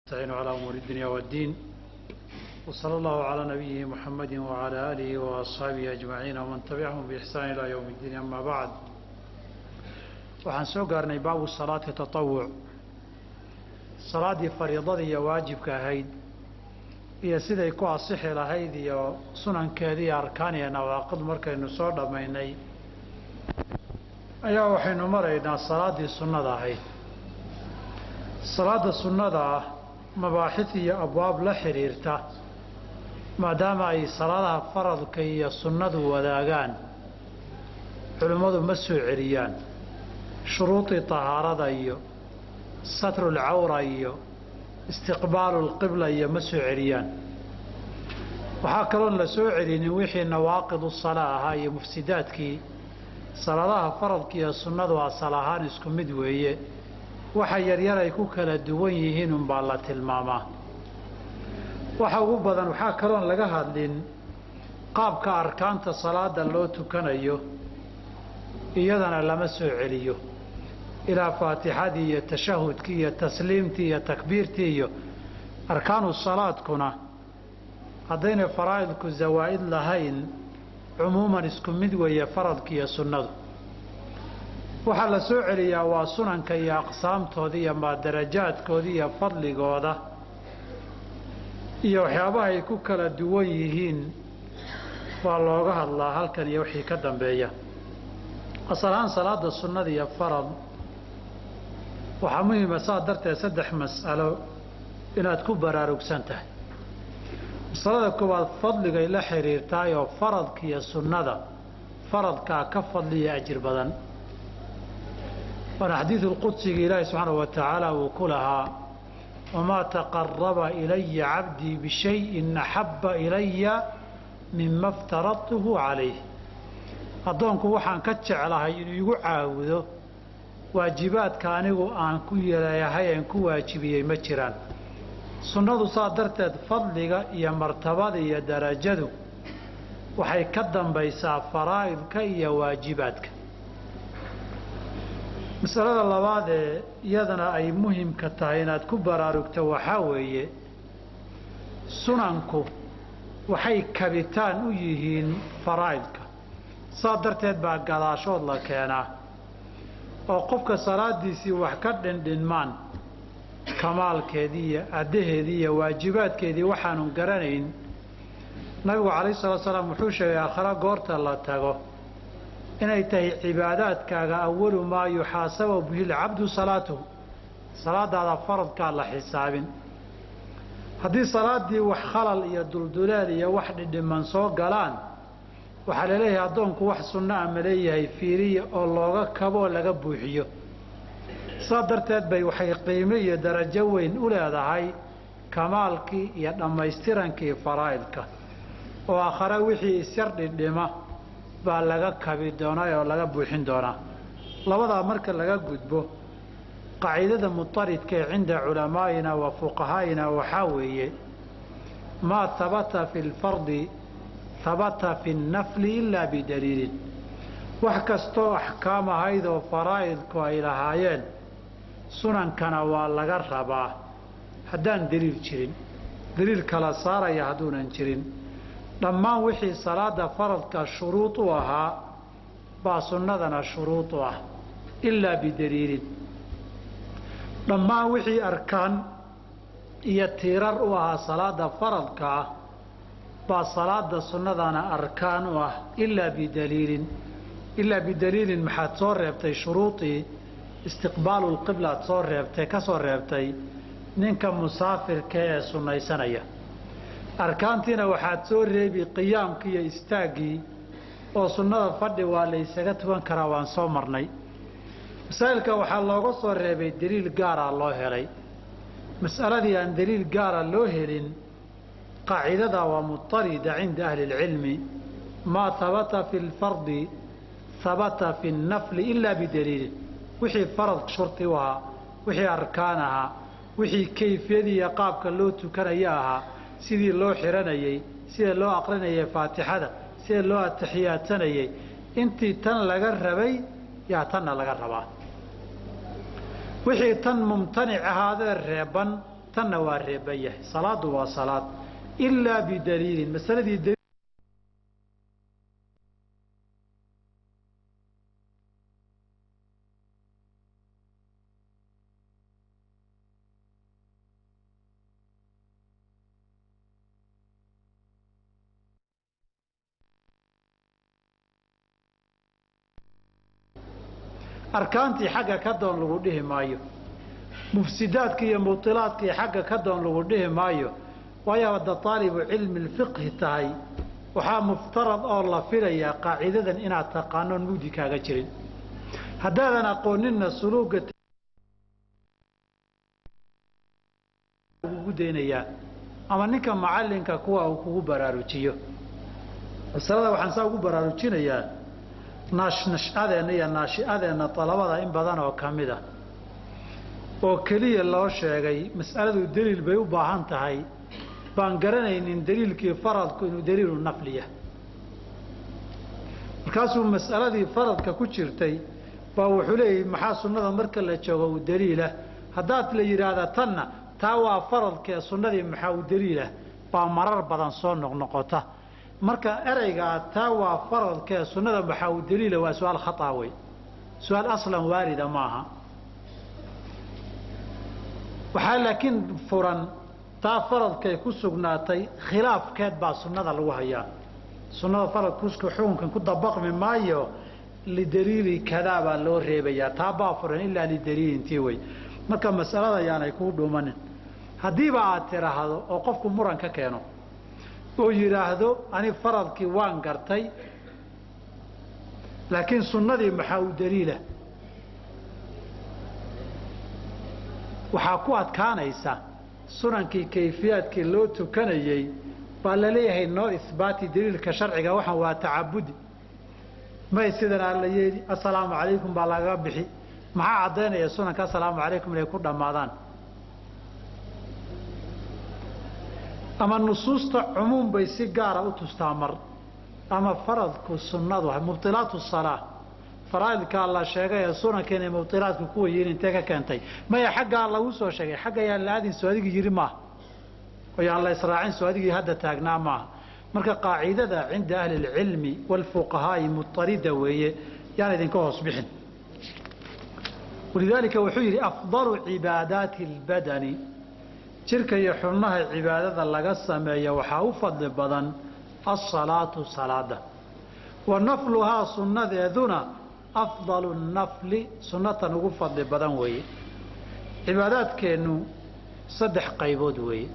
نستعين على أمور الدنيا والدين وصلى الله على نبيه محمد وعلى آله وأصحابه أجمعين ومن تبعهم بإحسان إلى يوم الدين أما بعد waxaan soo gaarnay baabu salaati tatawuc salaaddii fariidadii iyo waajibka ahayd iyo siday ku asixi lahayd iyo sunankeedii iyo arkaan iyo nawaaqid markaynu soo dhammaynay ayaa waxaynu maraynaa salaaddii sunnada ahayd salaadda sunnada ah mabaaxid iyo abwaab la xidhiirta maadaama ay salaadaha faradka iyo sunnadu wadaagaan culimmadu ma soo celiyaan shuruudii tahaarada iyo satrulcawra iyo istiqbaalu lqibla iyo ma soo celiyaan waxaa kaloon la soo celinin wixii nawaaqidu salaa ahaa iyo mufsidaadkii salaadaha faradka iyo sunnadu asal ahaan isku mid weeye waxa yaryar ay ku kala duwan yihiin unbaa la tilmaamaa waxa ugu badan waxaa kaloon laga hadlin qaabka arkaanta salaada loo tukanayo iyadana lama soo celiyo ilaa faatixadii iyo tashahudkii iyo tasliimtii iyo takbiirtii iyo arkaanu salaadkuna haddaynay faraa'idku zawaa'id lahayn cumuuman isku mid weeye faradka iyo sunnadu waxaa la soo celiyaa waa sunanka iyo aqsaamtooda iyo maadarajaadkooda iyo fadligooda iyo waxyaabaha ay ku kala duwan yihiin waa looga hadlaa halkan iyo wixii ka dambeeya asal ahaan salaada sunnada iyo farad waxaa muhima saa darteed saddex mas'alo inaad ku baraarugsan tahay masalada koowaad fadligay la xidhiirtahay oo faradka iyo sunnada faradkaa ka fadliya ajir badan waana xadiidu lqudsiga ilaahi subxaanahu wa tacaala uu ku lahaa wamaa taqaraba ilaya cabdii bishayin axabba ilaya mima iftaradtuhu calayh addoonku waxaan ka jeclahay inuu igu caabudo waajibaadka anigu aan ku yeelayahay aan ku waajibiyey ma jiraan sunnadu saa darteed fadliga iyo martabada iyo darajadu waxay ka dambaysaa faraa'idka iyo waajibaadka masalada labaad ee iyadana ay muhimka tahay inaad ku baraarugto waxaa weeye sunanku waxay kabitaan u yihiin faraa'idka saa darteed baa gadaashood la keenaa oo qofka salaadiisii wax ka dhindhinmaan kamaalkeedii iyo addaheedii iyo waajibaadkeedii waxaanu garanayn nabigu calayh salatu salaam wuxuu sheegay aakhare goorta la tago inay tahay cibaadaadkaaga awalu maa yuxaasabu bihi lcabdu salaatuhu salaadaada faradkaa la xisaabin haddii salaaddii wax khalal iyo dulduleel iyo wax dhidhiman soo galaan waxaa laleeyahay addoonku wax sunno a ma leeyahay fiiriya oo looga kabo oo laga buuxiyo saa darteed bay waxay qiimo iyo darajo weyn u leedahay kamaalkii iyo dhammaystirankii faraa'idka oo aakhare wixii isyar dhidhima baa laga kabi doonaa oo laga buuxin doonaa labadaa marka laga gudbo qaciidada mutaridka ee cinda culamaa'ina wa fuqahaa'ina waxaa weeye maa habata fi lfardi habata fi nnafli ilaa bidaliilin wax kastoo axkaam ahayd oo faraa'idku ay lahaayeen sunankana waa laga rabaa haddaan deliil jirin deliil kala saaraya hadduunan jirin dhammaan wixii salaada faradka shuruud u ahaa baa sunnadana shuruud u ah ilaa bidaliilin dhammaan wixii arkaan iyo tiirar u ahaa salaada faradka ah baa salaada sunnadana arkaan u ah ilaa bidaliilin ilaa bidaliilin maxaad soo reebtay shuruudii istiqbaalu lqiblaad soo reebtay ka soo reebtay ninka musaafirka ee sunnaysanaya arkaantiina waxaad soo reebi qiyaamkii iyo istaaggii oo sunnada fadhi waa la ysaga tukan karaa waan soo marnay masaa'ilka waxaa looga soo reebay deliil gaaraa loo helay mas'aladii aan deliil gaara loo helin qaaciidada waa mutarida cinda ahli اlcilmi maa habata fi lfardi habata fi nnafli ilaa bidaliilin wixii farad shurti u ahaa wixii arkaan ahaa wixii kayfiyadii iyo qaabka loo tukanaya ahaa sidii loo xiranayey sida loo aqrinayay faatixada sida loo ataxiyaadsanayey intii tan laga rabay yaa tanna laga rabaa wixii tan mumtanic ahaadee reeban tanna waa reeban yahay salaadu waa salaad ilaa bidaliilin masaladii arkaantii xagga ka doon lagu dhihi maayo mufsidaadka iyo mubilaadkii xagga ka doon lagu dhihi maayo waayo hadda taalibu cilmi lfiqhi tahay waxaa muftarad oo la filayaa qaacidadan inaad taqaanoon mugdi kaaga jirin haddaadan aqooninna suluuga ugu daynayaa ama ninka macalinka kuwa uu kugu baraarujiyo masalada waxaan saa ugu baraarujinayaa naashnashadeenna iyo naashi'adeenna dalabada in badan oo ka mid a oo keliya loo sheegay mas'aladu deliil bay u baahan tahay baan garanaynin deliilkii faradku inuu deliilu nafliya markaasuu mas'aladii faradka ku jirtay baa wuxuu leeyahy maxaa sunnada marka la joogo u deliilah haddaad la yidhaahda tanna taa waa faradkee sunnadii maxaa u deliilah baa marar badan soo noqnoqota marka ereygaa taa waa faradkee sunnada maxaa u deliila waa su-aal khataa wey su-aal aslan waalida maaha waxaa laakiin furan taa faradkay ku sugnaatay khilaafkeed baa sunnada lagu hayaa sunnada faradkuska xukunkan ku dabaqmi maayo lidaliili kadaa baa loo reebayaa taa baa furan ilaa lidaliilintii wey marka masalada yaanay kuu dhuumanin haddiiba aad tiraahdo oo qofku muran ka keeno oo yidhaahdo ani faradkii waan gartay laakiin sunnadii maxaa u daliila waxaa ku adkaanaysa sunankii kayfiyaadkii loo tukanayey baa laleeyahay noo isbaati daliilka sharciga waxaan waa tacabudi may sidan aa la yeeli assalaamu calaykum baa lagaga bixi maxaa caddaynaya sunanka assalaamu calaykum inay ku dhammaadaan ama nusuusta cumuum bay si gaara u tustaa mar ama faradku sunnadu mubtilaatu salaa faraaidkaa la sheegay ee sunanka inay mubtilaadku kuwa yihiin intee ka keentay maya xaggaa lagu soo sheegay xagga yaan la aadin soo adigii yidhi maaha oo yaan la israacin soo adigii hadda taagnaa maaha marka qaacidada cinda ahli اlcilmi wاlfuqahaa'i mutarida weeye yaan idinka hoos bixin walidaalika wuxuu yidhi afdalu cibaadaati اlbadani jirka iyo xubnaha cibaadada laga sameeya waxaa u fadli badan asalaatu salaada wa nafluhaa sunnadeeduna afdalu nafli sunnatan ugu fadli badan weeye cibaadaadkeennu saddex qaybood weeye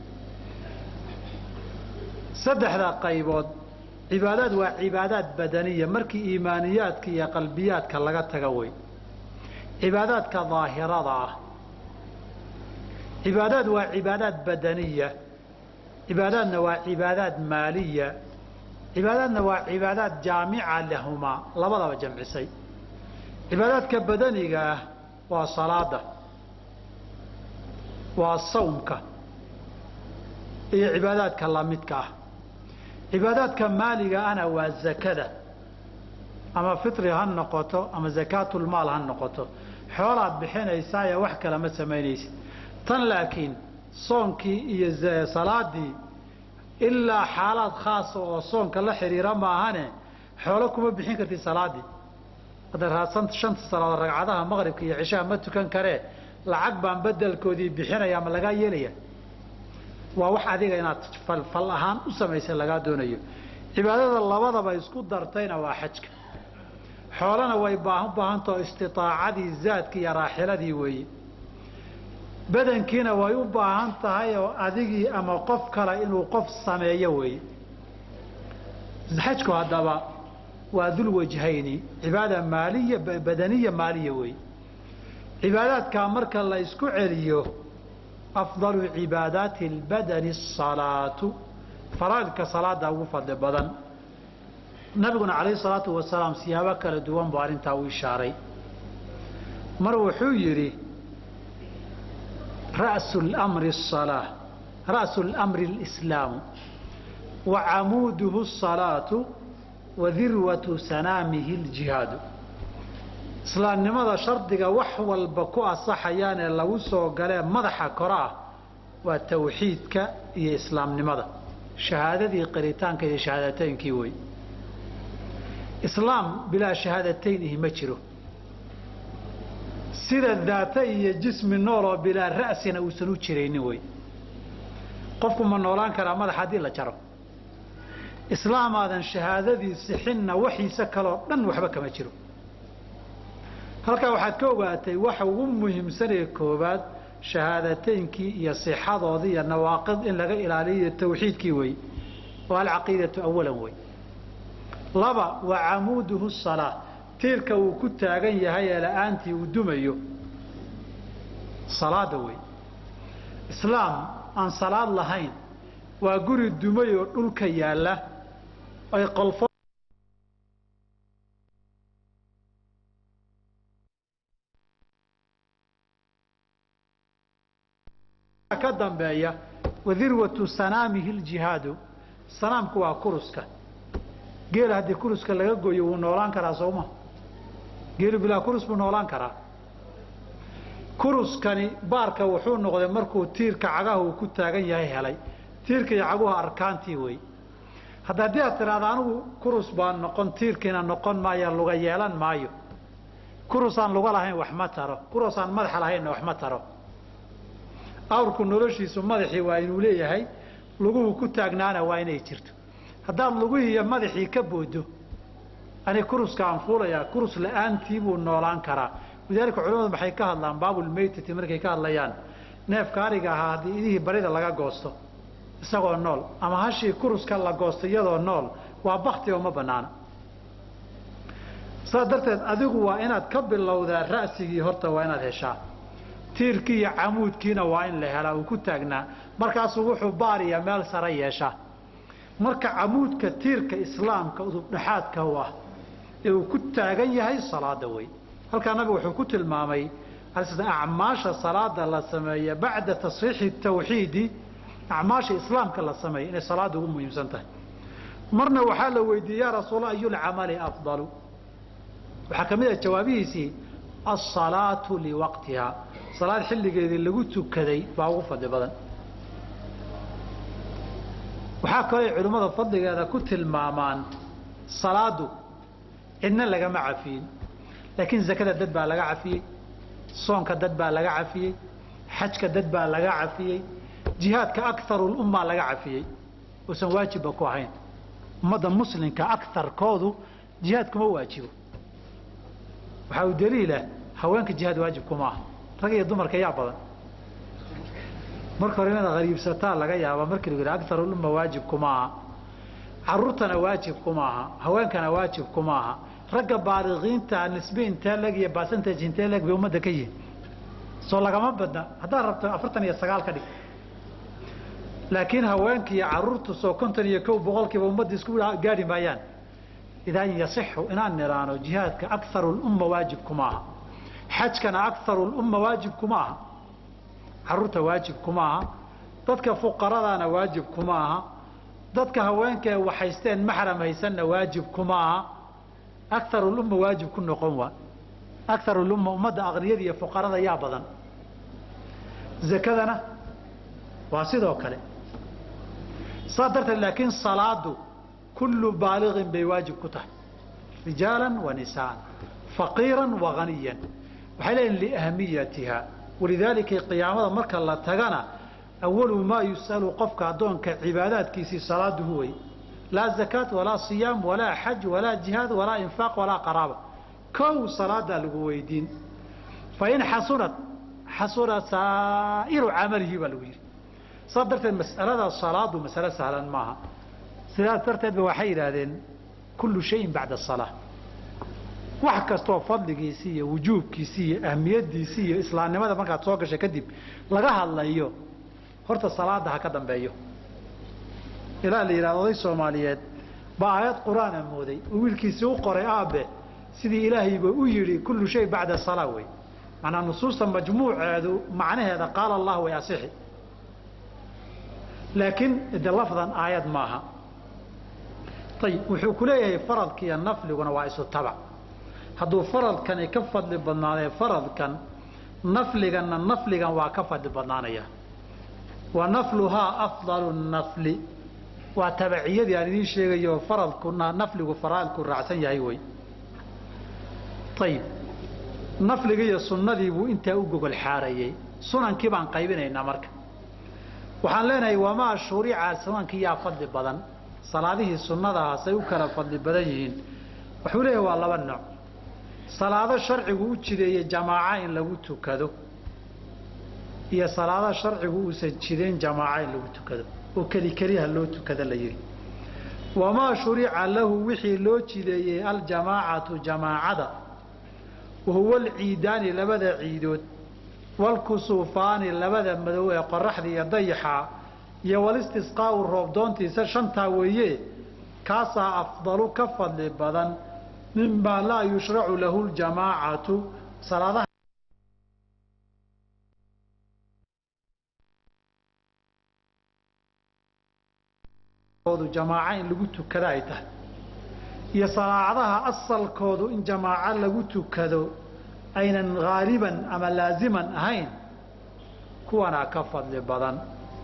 saddexda qaybood cibaadaad waa cibaadaad badaniya markii iimaaniyaadka iyo qalbiyaadka laga taga wey cibaadaadka daahirada ah cibaadaad waa cibaadaad badaniya cibaadaadna waa cibaadaad maaliya cibaadaadna waa cibaadaad jaamica lahumaa labadaba jamcisay cibaadaadka badaniga ah waa salaada waa sawmka iyo cibaadaadka lamidka ah cibaadaadka maaliga ana waa zakada ama fitri ha noqoto ama zakaatulmaal ha noqoto xoolaad bixinaysaayo wax kale ma samaynaysid tan laakiin soonkii iyo salaadii ilaa xaalaad khaasa oo soonka la xidhiira maahane xoolo kuma bixin kartid salaadii hadda raadsan shanta salaadood ragcadaha maqribka iyo cishaha ma tukan karee lacag baan bedelkoodii bixinaya ma lagaa yeelaya waa wax adiga inaad falfal ahaan u samaysay lagaa doonayo cibaadada labadaba isku dartayna waa xajka xoolana way baahan baahantao istiaacadii zaadki iyo raaxiladii weeye badankiina way u baahan tahay oo adigii ama qof kale inuu qof sameeyo weeye xajku haddaba waa dul wajhayni cibaada maaliya badaniya maaliya weeye cibaadaadkaa marka la isku celiyo afdalu cibaadaati اlbadani الsalaatu faraaidka salaada ugu fadli badan nabiguna calayh الsalaatu wasalaam siyaabo kala duwan buu arrintaa u ishaaray mar wuxuu yidhi ra'su اlmri الصalaaة ra'su اlmri اlإslaamu wa camuuduhu الصalaatu wa dirwatu sanaamihi اljihaadu islaamnimada shardiga wax walba ku asaxayaan ee lagu soo galee madaxa kore ah waa tawxiidka iyo islaamnimada shahaadadii qiritaanka iyo shahaadateynkii wey islaam bilaa shahaadatayn ihi ma jiro sida daata iyo jismi nooloo bilaa ra'sina uusan u jiraynin wey qofku ma noolaan karaa madax haddii la jaro islaamaadan shahaadadii sixinna waxiisa kaloo dhan waxba kama jiro halkaa waxaad ka ogaatay waxa ugu muhiimsanee koowaad shahaadateynkii iyo sixadoodii iyo nawaaqid in laga ilaaliyo tawxiidkii wey oo alcaqiidatu awalan wey laba wa camuuduhu salaa tiirka uu ku taagan yahay ee la-aantii uu dumayo salaada wey islaam aan salaad lahayn waa guri dumay oo dhulka yaalla ay qolfo ka dambeeya wadirwatu sanaamihi ljihaadu sanaamku waa kuruska geela haddii kuruska laga gooyo wuu noolaan karaa sooma geelu bilaa kurus buu noolaan karaa kuruskani baarka wuxuu noqday markuu tiirka cagaha uu ku taagan yahay helay tiirka iyo caguha arkaantii wey hadda haddii aad tidhaahda anigu kurus baan noqon tiirkiina noqon maayo luga yeelan maayo kurusaan luga lahayn wax ma taro kurusaan madaxa lahaynna wax ma taro awrku noloshiisu madaxii waa inuu leeyahay luguhu ku taagnaana waa inay jirto haddaad lugihii iyo madaxii ka boodo ani kuruska aan fuulayaa kurus la-aantii buu noolaan karaa walidaalika culamadu maxay ka hadlaan baabulmeytati markay ka hadlayaan neefka ariga ahaa haddii idihii barida laga goosto isagoo nool ama hashii kuruska la goosto iyadoo nool waa bakti oo ma banaana saas darteed adigu waa inaad ka bilowdaa ra'sigii horta waa inaad heshaa tiirkii iyo camuudkiina waa in la helaa uu ku taagnaa markaasuu wuxuu baariya meel sare yeeshaa marka camuudka tiirka islaamka udubdhexaadka u ah ee uu ku taagan yahay salaada wey halkaa nabigu wuxuu ku tilmaamay acmaasha salaada la sameeya bacda tasxiixi tawxiidi acmaasha islaamka la sameeya inay salaada ugu muhiimsan tahay marna waxaa la weydiiyey yaa rasuul ayulcamali afdalu waxaa ka mid ah jawaabihiisii asalaatu liwaqtiha salaad xilligeedii lagu tukaday baa ugu fadli badan waxaa kaloo ay culimmada fadligeeda ku tilmaamaan salaadu cidna lagama cafiyin laakiin zakada dad baa laga cafiyey soonka dad baa laga cafiyey xajka dad baa laga cafiyey jihaadka akarulummaa laga cafiyey uusan waajibba ku ahayn ummadda muslimka akarkoodu jihaad kuma waajibo waxaa u daliila haweenka jihaad waajib kuma aha rag iyo dumarka yaa badan marka hore inaad hariibsataa laga yaaba markii lagu yidhi akarulumma waajib kuma aha caruurtana waajib kuma aha haweenkana waajib kuma aha ragga baaliqiinta nisbe intee leg iyo basantage intee leg bay ummadda ka yihin soo lagama badna haddaad rabto afartan iyo sagaal ka dhig laakiin haweenka iyo caruurtu soo konton iyo kow boqolkiiba ummadda isku gaadhi maayaan idan yasixu inaan niraano jihaadka akarulumma waajib kuma aha xajkana akarulumma waajib kuma aha caruurta waajib kuma aha dadka fuqaradaana waajib kuma aha dadka haweenkae waxaysteen maxram haysanna waajib kuma aha akarulumma waajib ku noqon waa akarulumma ummadda aqniyada iyo fuqarada yaa badan zakadana waa sidoo kale saas darteed laakiin salaadu kullu baaliqin bay waajib ku tahay rijaalan wa nisaan faqiiran wa haniyan waxay leeyihin liahmiyatiha walidaalika qiyaamada marka la tagana awalu maa yus'alu qofka addoonka cibaadaadkiisii salaadu huway laa zakaat walaa siyaam walaa xaj walaa jihaad walaa infaaq walaa qaraaba kow salaadaa lagu weydiin fain xasunat xasuna saa'iru camalihi baa lagu yidhi saas darteed mas'alada salaadu masale sahlan maaha sidaas darteed ba waxay yidhaahdeen kullu shayin bacda asalaa wax kastoo fadligiisii iyo wujuubkiisii iyo ahmiyadiisii iyo islaamnimada markaad soo gashay kadib laga hadlayo horta salaada ha ka dambeeyo ilaa la yidhahdo oday soomaaliyeed baa aayad qur-aana mooday oo wiilkiisii u qoray aabe sidii ilaahayba u yidhi kullu shay bacda salaa wey macnaa nusuusta majmuuceedu macnaheeda qaala allah way asixi laakiin de lafdan aayad maaha ayib wuxuu ku leeyahay faradka iyo nafliguna waa isu tabac hadduu faradkani ka fadli badnaadee faradkan nafliganna nafligan waa ka fadli badnaanaya wa nafluhaa afdalu nafli waa tabaciyadii aan idiin sheegayo faradku nafligu faraaidku raacsan yahay wey ayib nafliga iyo sunnadii buu intaa u gogol xaarayey sunankii baan qaybinaynaa marka waxaan leenahay wamaa shurica sunankii yaa fadli badan salaadihii sunnadahaasay u kala fadli badan yihiin wuxuu leeyahay waa laba nooc salaado sharcigu u jideeyey jamaaca in lagu tukado iyo salaado sharcigu uusan jidayn jamaaca in lagu tukado oo keli keliha loo tukado la yidhi wamaa shurica lahu wixii loo jideeyey aljamaacatu jamaacada wahuwa alciidaani labada ciidood walkusuufaani labada madow ee qoraxda iyo dayaxa iyo walistisqaau roobdoontiisa shantaa weeye kaasaa afdalu ka fadli badan mimaa laa yushracu lahu ljamaacatu salaadaha jamaaca in lagu tukado ay tahay iyo salaacadaha asalkoodu in jamaaco lagu tukado aynan haaliban ama laaziman ahayn kuwanaa ka fadli badan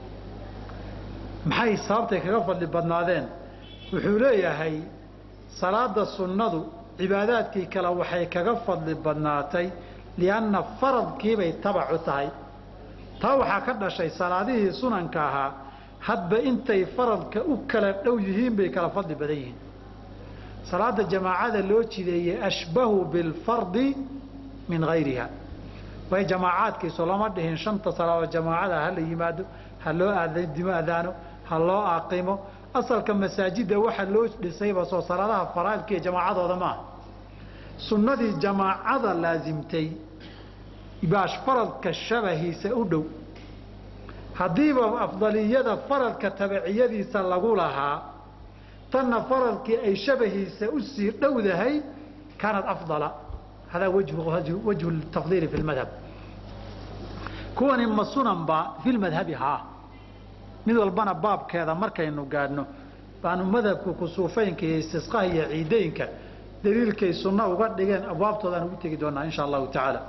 maxay sababtay kaga fadli badnaadeen wuxuu leeyahay salaada sunnadu cibaadaadkii kale waxay kaga fadli badnaatay lianna faradkiibay tabacu tahay taa waxaa ka dhashay salaadihii sunanka ahaa hadba intay faradka u kala dhow yihiin bay kala fadli badan yihiin salaada jamaacada loo jideeyey ashbahu bilfardi min hayriha way jamaacaadkiisu lama dhihin shanta salaadood jamaacada hala yimaado ha loo aadimo adaano ha loo aqimo asalka masaajidda waxa loo dhisayba soo salaadaha faraaidka iyo jamaacadooda maaha sunnadii jamaacada laasimtay baash faradka shabahiisa u dhow haddiiba afdaliyada faradka tabaciyadiisa lagu lahaa tanna faradkii ay shabahiisa usii dhowdahay kaanat afdala hadaa wajhu tafdiili fi lmadhab kuwani ma sunanba fi lmadhabi haa mid walbana baabkeeda markaynu gaadhno baanu madhabka kusuufaynka iyo istisqaha iyo ciideynka daliilkay sunno uga dhigeen abwaabtoodaan ugu tegi doonaa insha allahu tacaala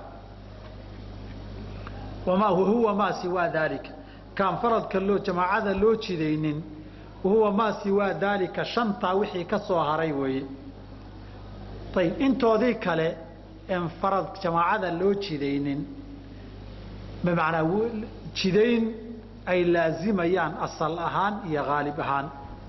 wamaa huwa maa siwaa daalika kaan faradka loo jamaacada loo jidaynin wahuwa maa siwaa daalika shantaa wixii ka soo haray weeye ayib intoodii kale en farad jamaacada loo jidaynin bimacnaa jidayn ay laazimayaan asal ahaan iyo haalib ahaan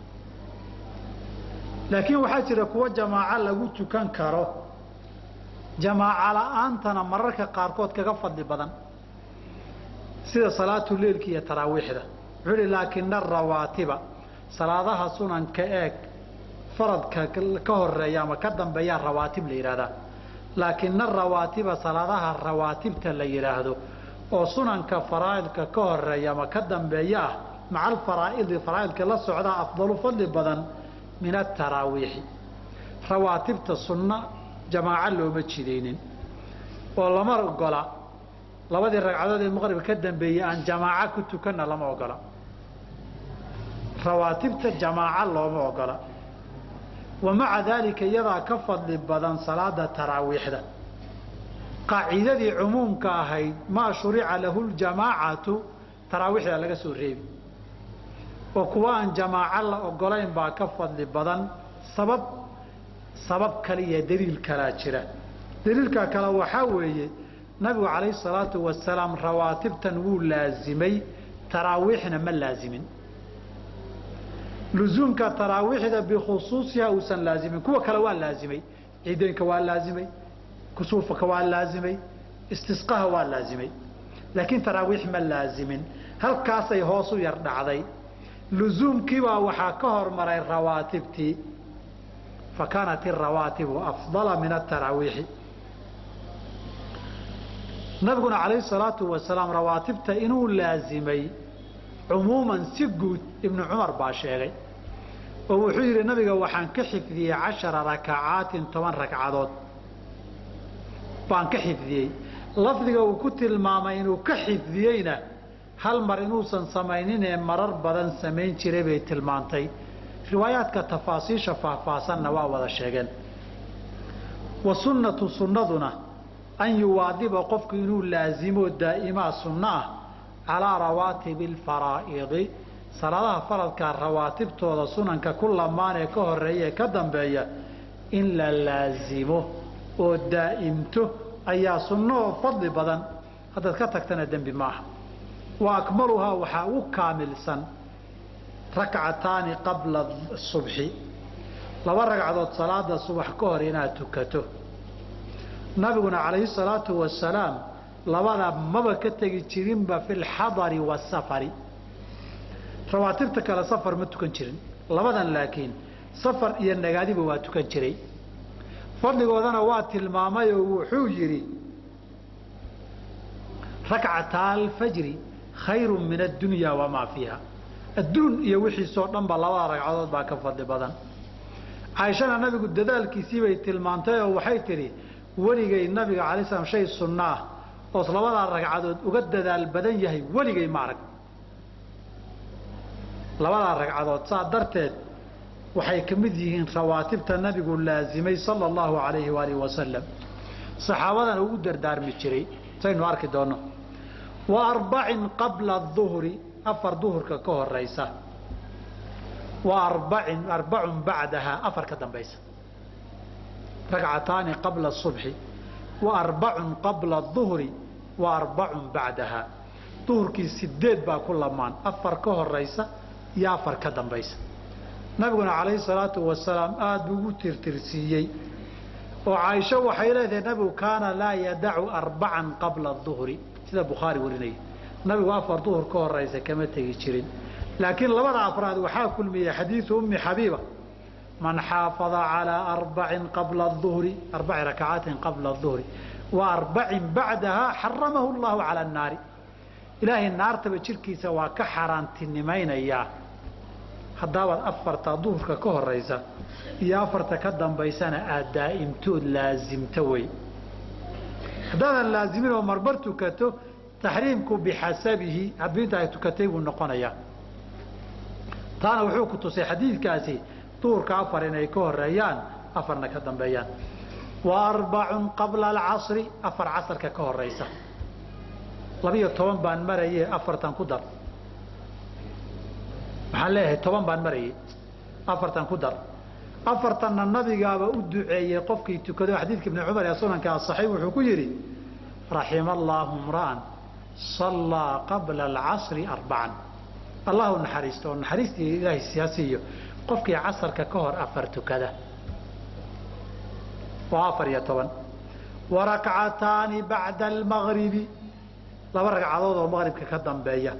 laakiin waxaa jira kuwo jamaaco lagu tukan karo jamaaco la-aantana mararka qaarkood kaga fadli badan sida salaatu leilka iyo taraawiixda wuxuu hi laakina arawaatiba salaadaha sunanka eeg faradka ka horeeya ama ka dambeeyaa rawaatib la yidhahdaa laakina arawaatiba salaadaha rawaatibta la yidhaahdo oo sunanka faraa'idka ka horeeya ama ka dambeeya ah maca alfaraa'idi faraa'idka la socdaa afdalu fadli badan min ataraawiixi rawaatibta sunno jamaaco looma jidaynin oo lama ogola labadii ragcadood ee maqribka ka dambeeyey aan jamaaco ku tukanna lama ogola rawaatibta jamaaco looma ogola wa maca daalika iyadaa ka fadli badan salaada taraawiixda qaacidadii cumuumka ahayd maa shurica lahu ljamaacatu taraawiixda laga soo reebi oo kuwa aan jamaaco la ogolayn baa ka fadli badan sabab sabab kale iyo daliil kalaa jira daliilka kale waxaa weeye nabigu calayhi salaatu wasalaam rawaatibtan wuu laasimay taraawiixna ma laasimin lusuumka taraawiixda bikhusuusiha uusan laazimin kuwa kale waa laasimay ciideynka waa laasimay kusuufka waa laasimay istisqaha waa laasimay laakiin taraawiix ma laasimin halkaasay hoos u yar dhacday lusuumkiibaa waxaa ka hormaray rawaatibtii fa kaanat irawaatibu afdala min ataraawiixi nabiguna calayhi salaatu wasalaam rawaatibta inuu laasimay cumuuman si guud ibnu cumar baa sheegay oo wuxuu yidhi nabiga waxaan ka xifdiyey cashara rakacaatin toban ragcadood baan ka xifdiyey lafdiga uu ku tilmaamay inuu ka xifdiyeyna hal mar inuusan samayninee marar badan samayn jiray bay tilmaantay riwaayaadka tafaasiisha faahfaahsanna waa wada sheegeen wa sunnatu sunnaduna an yuwaadiba qofku inuu laasimo daa'imaa sunno ah calaa rawaatibi alfaraa'idi salaadaha faradkaa rawaatibtooda sunanka ku lamaan ee ka horeeya ee ka dambeeya in la laasimo oo daa'imto ayaa sunno oo fadli badan haddaad ka tagtana dembi ma aha wa akmaluhaa waxaa ugu kaamilsan rakcataani qabla subxi laba ragcadood salaada subax ka hor inaad tukato nabiguna calayhi salaatu wasalaam labada maba ka tegi jirinba fi lxadari waasafari rawaatibta kale safar ma tukan jirin labadan laakiin safar iyo nagaadiba waa tukan jiray fadligoodana waa tilmaamay oo wuxuu yidhi rakcataa alfajri khayru min addunya wamaa fiiha adduun iyo wixiisoo dhanba labada ragcadood baa ka fadli badan caaishana nabigu dadaalkiisii bay tilmaantay oo waxay tidhi weligay nabiga calay slam shay sunno ah oos labadaa ragcadood uga dadaal badan yahay weligay ma arag labadaa ragcadood saa darteed waxay ka mid yihiin rawaatibta nabigu laasimay sala allahu alayhi waalihi wasalam saxaabadana ugu dardaarmi jiray saynu arki doonno wa arbacin qabla aduhri afar duhurka ka horaysa wa arbacin arbacun bacdahaa afar ka dambaysa ragcataani qabla subxi wa arbacun qabla aduhri wa arbacun bacdahaa duhurkii sideed baa ku lamaan afar ka horaysa iyo afar ka dambaysa nabiguna calayhi salaatu wasalaam aada buu ugu tirtirsiiyey oo caaisho waxay leedahay nabigu kaana laa yadacu arbacan qabla duhri sida bukhaari warinaya nabigu afar duhur ka horaysa kama tegi jirin laakiin labada afraad waxaa kulmiyey xadiidu ummi xabiiba man xaafada calaa arbacin qabla duhri arbaci rakacaatin qabla duhri wa arbacin bacdahaa xaramahu llahu cala annaari ilaahay naartaba jirkiisa waa ka xaaraantinimaynayaa haddaabaad afarta duhurka ka horaysa iyo afarta ka dambaysana aad daa'imtood laasimto wey haddaadan laazimin oo marbar tukato taxriimku bixasabihi habinta ay tukatay buu noqonayaa taana wuxuu ku tusay xadiidkaasi duhurka afar inay ka horeeyaan afarna ka dambeeyaan wa arbacun qabla alcasri afar casarka ka horaysa labiyo toban baan maraye afartan ku dar maxaan leeyahay toban baan marayay afartan ku dar afartanna nabigaaba u duceeyey qofkii tukado xadiidka ibni cumar ee sunanka asaxiix wuxuu ku yidhi raxima allaahu imra'an sallaa qabla alcasri arbacan allahu naxariisto oo naxariistii ilaahay siyaasiiyo qofkii casarka ka hor afar tukada waa afar iyo toban wa rakcataani bacda almagribi laba ragcadood oo maqribka ka dambeeya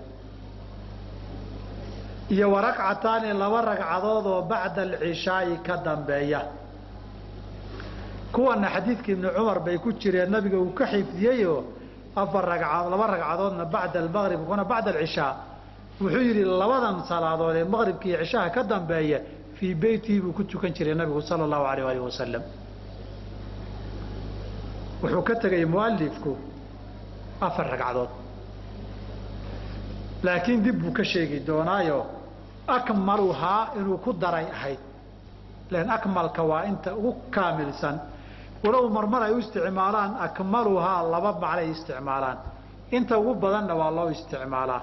iyo wa rakcataani laba ragcadood oo bacda alcishaa'i ka dambeeya kuwana xadiidka ibni cumar bay ku jireen nabiga uu ka xifdiyeyoo afar ragcadood laba ragcadoodna bacda almaqrib kuna bacda alcishaa wuxuu yidhi labadan salaadood ee maqribka iyo cishaha ka dambeeya fii beytihi buu ku tukan jiray nabigu sala allahu alayh alih wasalam wuxuu ka tegay mualifku afar ragcadood laakiin dib buu ka sheegi doonaayo akmaluhaa inuu ku daray ahayd lan akmalka waa inta ugu kaamilsan walow marmar ay u isticmaalaan akmaluhaa laba macnay isticmaalaan inta ugu badanna waa loo isticmaalaa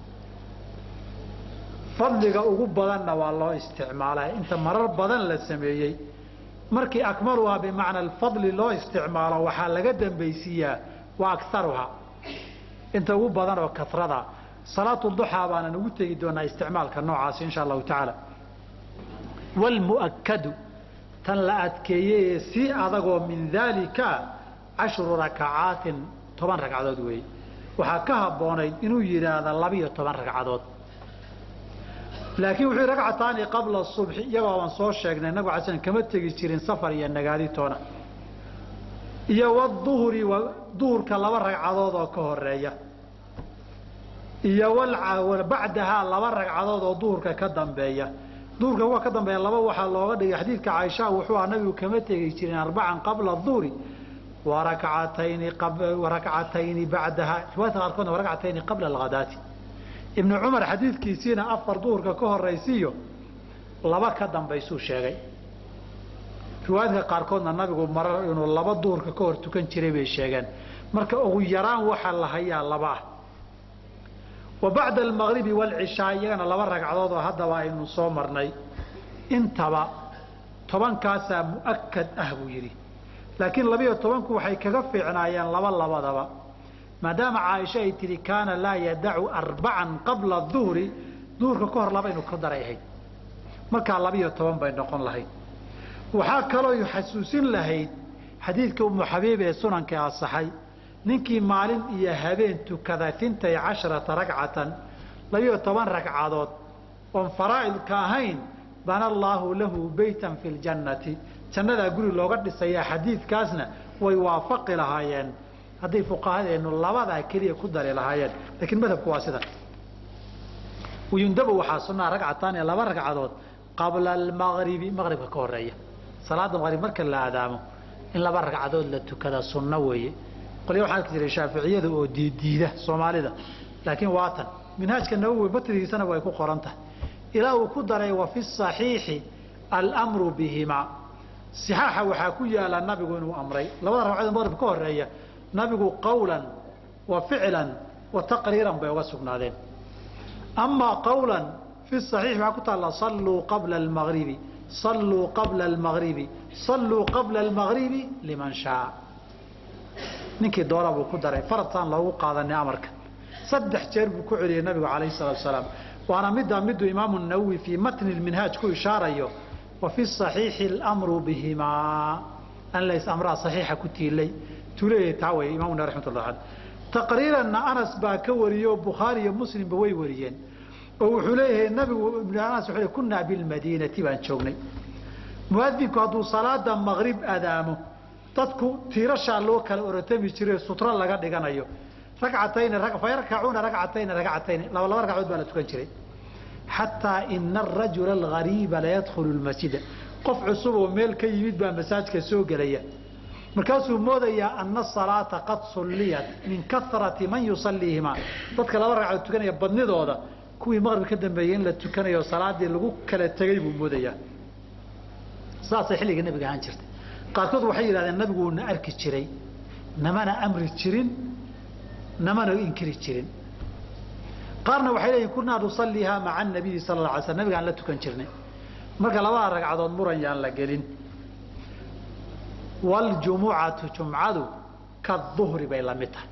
fadliga ugu badanna waa loo isticmaalaa inta marar badan la sameeyey markii akmaluhaa bimacna alfadli loo isticmaalo waxaa laga dambaysiiyaa waa akaruhaa inta ugu badan oo karada salaatu duxaa baanan ugu tegi doonaa isticmaalka noocaasi insha allahu tacaala wlmu'akadu tan la adkeeyey ee si adagoo min daalika cashru rakacaatin toban ragcadood weeye waxaa ka habboonayd inuu yidhaahda labiyo toban ragcadood laakiin wuxuu ragcataani qabla subxi iyagoo baan soo sheegnay nabigu ala slam kama tegi jirin safar iyo nagaaditoona iyo waduhri duhurka laba ragcadood oo ka horeeya iyo bacdahaa laba ragcadood oo duhurka ka dambeeya duhurka kuwa ka dambeeya laba waxaa looga dhigay xadiidka caaisha wuxuu aha nabigu kama tegi jirin arbacan qabla duhri warakcatayni warakcatayni bacdaha riwaayadka qaarkoodna warakcatayni qabla alghadaati ibnu cumar xadiidkiisiina afar duhurka ka horaysiiyo laba ka dambaysuu sheegay riwaayadka qaarkoodna nabigu marar inuu laba duhurka ka hor tukan jiray bay sheegeen marka ugu yaraan waxaa la hayaa laba ah wa bacda almaqribi waalcishaa iyagana laba ragcadood oo haddaba aynu soo marnay intaba tobankaasaa mu'akad ah buu yidhi laakiin labiyo tobanku waxay kaga fiicnaayeen laba labadaba maadaama caaisha ay tidhi kaana laa yadacu arbacan qabla duhri duhurka ka hor laba inu ka daray ahayd markaa labiyo toban bay noqon lahayd waxaa kaloo xasuusin lahayd xadiidka umu xabiib ee sunanka asaxay ninkii maalin iyo habeen tukada intay casharata ragcatan labiyo toban ragcadood oon faraa'idka ahayn bana allaahu lahu beytan fi ljannati jannadaa guri looga dhisayaa xadiidkaasna way waafaqi lahaayeen hadday fuqahadeennu labadaa keliya ku dari lahaayeen laakiin madhabku waa sidan wayundabu waxaa sunnaa ragcataan ee laba ragcadood qabla almaqribi maqribka ka horeeya salaada maqrib marka la aadaamo in laba ragcadood la tukada sunno weeye qolya waxaa arki jiray shaaficiyada oo diiddiida soomaalida laakiin waatan minhaajka nawowi matnigiisana way ku qoran tahay ilaa uu ku daray wa fi saxiixi almru bihimaa sixaaxa waxaa ku yaala nabigu inuu amray labada ragcadood maqrib ka horeeya nabigu qawlan wa ficlan wa taqriiran bay uga sugnaadeen amaa qawlan fi saxiix waxaa ku taalla salluu qabla almagribi salluu qabla almagribi salluu qabla almagribi liman shaa ninkii doona buu ku daray faradtaan loogu qaadanay amarka saddex jeer buu ku celiyey nabigu calayhi salaatu wasalaam waana middaa miduu imaamu nawowi fii matni lminhaaj ku ishaarayo wa fi saxiixi alamru bihimaa an lays amraa saxiixa ku tiilay tuleeyahay taa wey imaamu nawawi raxmatullah aleh taqriiranna anas baa ka wariyo bukhaari iyo muslimba way wariyeen oo wuxuu leeyahay nabigu ibn anas wuxuu kunaa bilmadiinati baan joognay muadinku hadduu salaada maqrib adaamo dadku tiirashaa loo kala orotami jiray sutro laga dhiganayo ragcatayni fayarkacuuna ragcatayni ragcatayni laba laba ragcadood baa la tukan jiray xataa ina arajula algariiba layadkhulu lmasjida qof cusub oo meel ka yimid baa masaajka soo gelaya markaasuu moodayaa ana asalaata qad sulliyat min karati man yusaliihimaa dadka laba ragcadood tukanaya badnidooda kuwii maqrib ka dambeeyey in la tukanayo salaadii lagu kala tegay buu moodayaa saasay xilliga nabiga ahaan jirtay qaarkood waxay yidhahdeen nabigu uuna arki jiray namana amri jirin namana inkiri jirin qaarna waxay leeyihin kunaa nusalliihaa maca anabiyi sala la alay sl nabigaan la tukan jirnay marka labada ragcadood muran yaan la gelin waljumucatu jumcadu kaduhri bay la mid tahay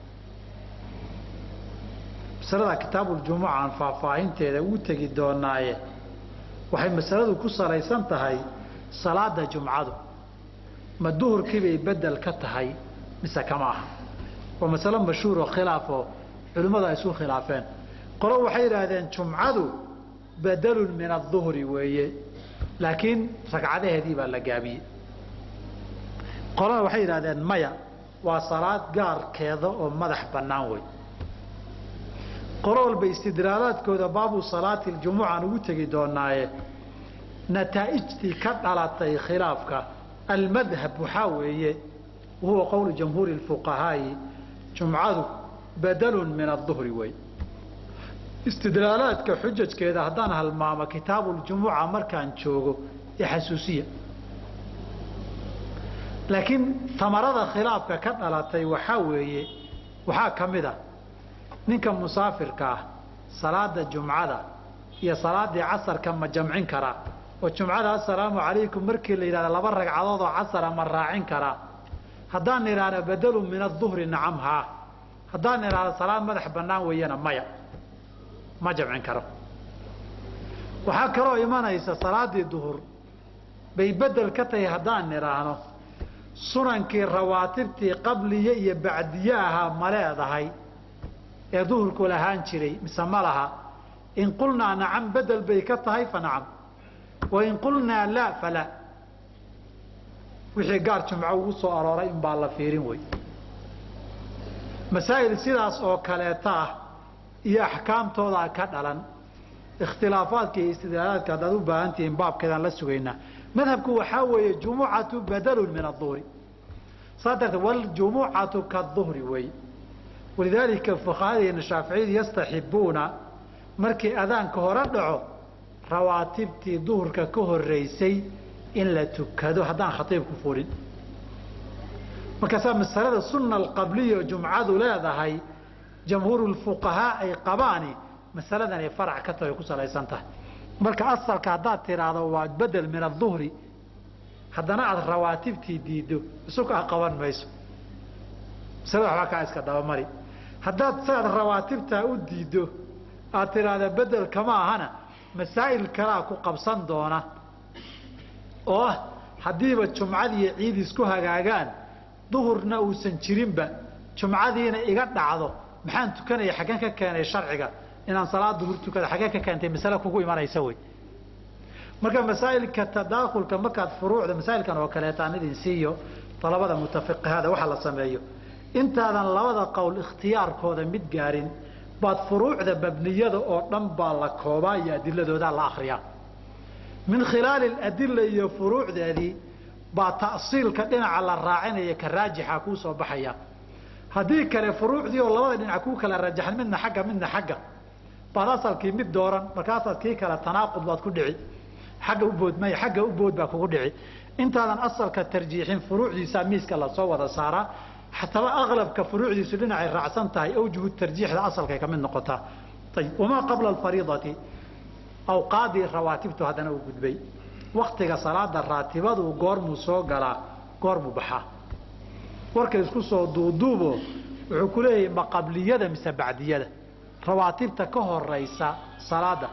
masalada kitaabuljumuca aan faahfaahinteeda ugu tegi doonaaye waxay masaladu ku salaysan tahay salaada jumcadu ma duhurkiibay bedel ka tahay mise kama aha waa masalo mashhuuroo khilaafoo culimmadu ay isu khilaafeen qolo waxay yidhaahdeen jumcadu bedelun min aduhri weeye laakiin ragcadaheedii baa la gaabiyey qolana waxay yidhahdeen maya waa salaad gaarkeeda oo madax bannaan wey qolo walba istidraalaadkooda baabu salaati ljumuca aan ugu tegi doonaaye nataa'ijtii ka dhalatay khilaafka almadhab waxaa weeye wahuwa qowlu jamhuuri fuqahaa'i jumcadu badalun min aduhri wey istidlaalaadka xujajkeeda haddaan halmaamo kitaabuljumuca markaan joogo ee xasuusiya laakiin tamarada khilaafka ka dhalatay waxaa weeye waxaa ka mid a ninka musaafirka ah salaada jumcada iyo salaadii casarka ma jamcin karaa oo jumcada assalaamu calaykum markii la yidhahda laba ragcadood oo casara ma raacin karaa haddaan idhaahda badalun min aduhri nacam haa haddaan idhaahda salaad madax bannaan weeyana maya ma jamcin karo waxaa kaloo imanaysa salaadii duhur bay bedel ka tahay haddaan idhaahno sunankii rawaatibtii qabliye iyo bacdiye ahaa ma leedahay ee duhurku lahaan jiray mise ma laha in qulnaa nacam bedel bay ka tahay fa nacam wain qulnaa laa falaa wixii gaar jumco ugu soo arooray inbaa la fiirin wey masaa'il sidaas oo kaleeta ah iyo axkaamtoodaa ka dhalan ikhtilaafaadka iyo istidlaalaadka haddaad u baahan tihiin baabkeedaan la sugaynaa madhabku waxaa weeye jumucatu badalun min aduhri saa darteed waljumucatu kaduhri wey walidaalika fuqahadeena shaaficiyadu yastaxibuuna markii adaanka hore dhaco rawaatibtii duhurka ka horeysay in la tukado haddaan khatiibku fulin markaasaa masalada sunna alqabliya jumcadu leedahay jamhuuru lfuqahaa ay qabaani masaladan ay farac ka tahay ku salaysan tahay marka asalka haddaad tiraahdo waa bedel min aduhri haddana aada rawaatibtii diiddo isukaa qaban mayso masalada waxbaa kaa iska dabamari haddaad siaad rawaatibtaa u diiddo aad tiraahda bedel kama ahana masaa'il kalaa ku qabsan doona oo ah haddiiba jumcadiiyo ciid isku hagaagaan duhurna uusan jirinba jumcadiina iga dhacdo maxaan tukanaya xaggeen ka keenay sharciga inaan salaad duhur tukada xaggeen ka keentay masale kugu imanaysa wey marka masaa'ilka tadaakulka markaad furuucda masaa'ilkan oo kaleeta aan idin siiyo dalabada mutafiqihada waxa la sameeyo intaadan labada qowl ikhtiyaarkooda mid gaarin baad furuucda mabniyada oo dhan baa la koobaa iyo adiladoodaa la akriyaa min khilaali adila iyo furuucdeedii baa ta'siilka dhinaca la raacinaya ka raajixa kuu soo baxaya haddii kale furuucdii oo labada dhinac kuu kala rajaxan midna xagga midna xagga baad asalkii mid dooran markaasaad kii kale tanaaqud baad ku dhici xagga ubood may xagga ubood baa kugu dhici intaadan asalka tarjiixin furuucdiisaa miiska lasoo wada saaraa xataba aqlabka furuucdiisu dhinacay raacsan tahay awjuhu tarjiixda asalkay ka mid noqotaa ayib wamaa qabla alfariidati awqaadii rawaatibtu haddana uu gudbay waktiga salaada raatibadu goormuu soo galaa goormuu baxaa warka isku soo duuduubo wuxuu ku leeyahay ma qabliyada mise bacdiyada rawaatibta ka horaysa salaada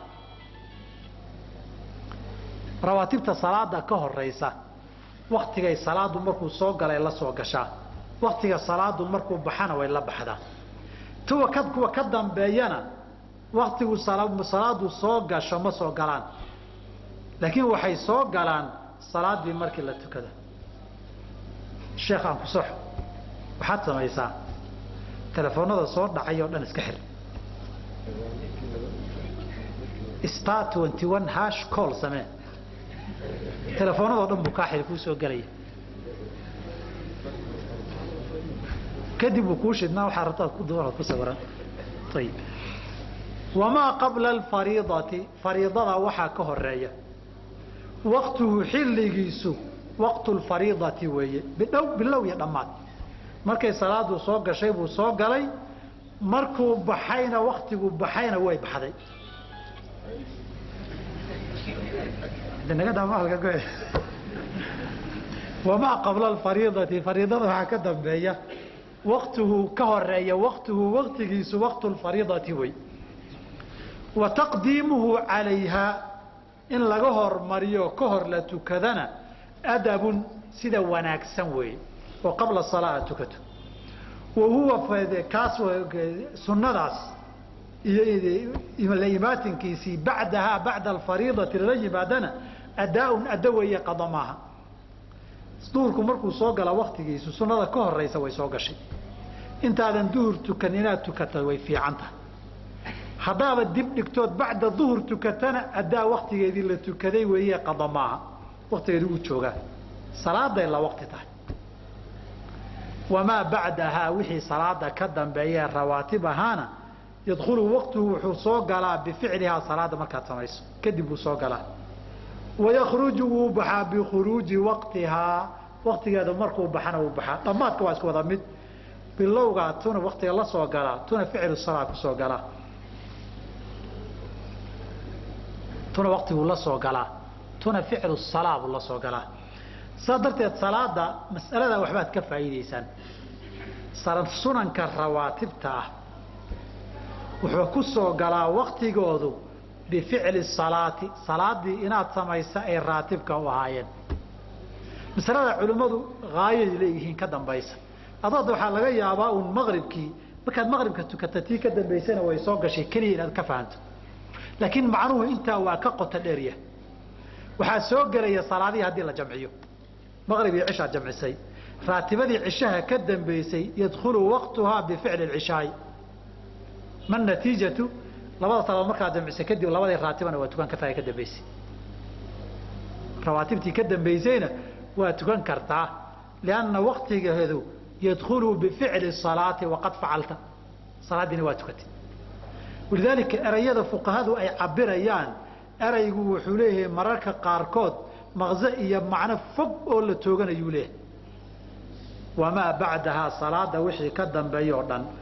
rawaatibta salaada ka horaysa waktigay salaadu markuu soo galay la soo gashaa waktiga salaadu markuu baxana way la baxdaa tuwa ka kuwa ka dambeeyana waktigu salaadu soo gasho ma soo galaan laakiin waxay soo galaan salaadii markii la tukada sheekh aan ku soxo waxaad samaysaa telefoonada soo dhacay oo dhan iska xir star twenty one hash call samee telefoonadoo dhan buu kaa xiri kuu soo gelaya kadib uu kuu shidnaa waxaa rabtaad ku duwanaad ku sawiran ayib wamaa qabla alfariidati fariidada waxaa ka horeeya waktuhu xilligiisu waqtu lfariidati weeye bidhow bilow iyo dhammaad markay salaadu soo gashay buu soo galay markuu baxayna waktiguu baxayna way baxday wamaa qabla alfariidati fariidada waxaa ka dambeeya waktuhu ka horeeya waktuhu waktigiisu waqtu lfariidati wey wa taqdiimuhu calayhaa in laga hormariyo ka hor la tukadana adabun sida wanaagsan weeye oo qabla salaa tukato wa huwa kaas sunnadaas iyo la imaatinkiisii bacdahaa bacda alfariidati lala yimaadana adaa-un addo weeye qado maaha duhurku markuu soo gala waktigiisu sunnada ka horeysa way soo gashay intaadan duhur tukan inaad tukata way fiican tahay haddaaba dib dhigtood bacda duhur tukatana addaa waktigeedii la tukaday weeye qado maaha waktigeedi wuu joogaa salaaday la waqti tahay wamaa bacdahaa wixii salaada ka dambeeyee rawaatib ahaana yadkhulu waqtuhu wuxuu soo galaa bificlihaa salaada markaad samayso kadib wuu soo galaa wayakruju wuu baxaa bikhuruuji waqtihaa waktigeeda markuu baxana wuu baxaa dhammaadka waa isku wada mid bilowgaa tuna waktiga la soo galaa tuna ficlu salaa kusoo galaa tuna waktiguu la soo galaa tuna ficlu salaa buu la soo galaa saas darteed salaada mas'alada waxbaad ka faa'iidaysaan sunanka rawaatibta ah wuxuu ku soo galaa waktigoodu bificli salaati salaadii inaad samaysa ay raatibka u ahaayeen masalada culimmadu haayay leeyihiin ka dambaysa adood waxaa laga yaabaa uun maqribkii markaad maqribka tukata tii ka dambaysana way soo gashay keliya inaad ka fahanto laakiin macnuhu intaa waa ka qoto dheerya waxaa soo gelaya salaadihii haddii la jamciyo maqrib iyo cishaad jamcisay raatibadii cishaha ka dambaysay yadkhulu waqtuhaa bificli cishaai ma natiijatu labada salaadood markaad jamcisay kadib labadii raatibana waa tukan kartaa ka dambaysay rawaatibtii ka dambaysayna waa tukan kartaa lianna waktigeedu yadkhulu bificli salaati waqad facalta salaadiina waa tukatay walidaalika erayada fuqahadu ay cabirayaan eraygu wuxuu leeyahay mararka qaarkood maqze iyo macno fog oo la tooganayuu leeyahay wamaa bacdahaa salaada wixii ka dambeeya oo dhan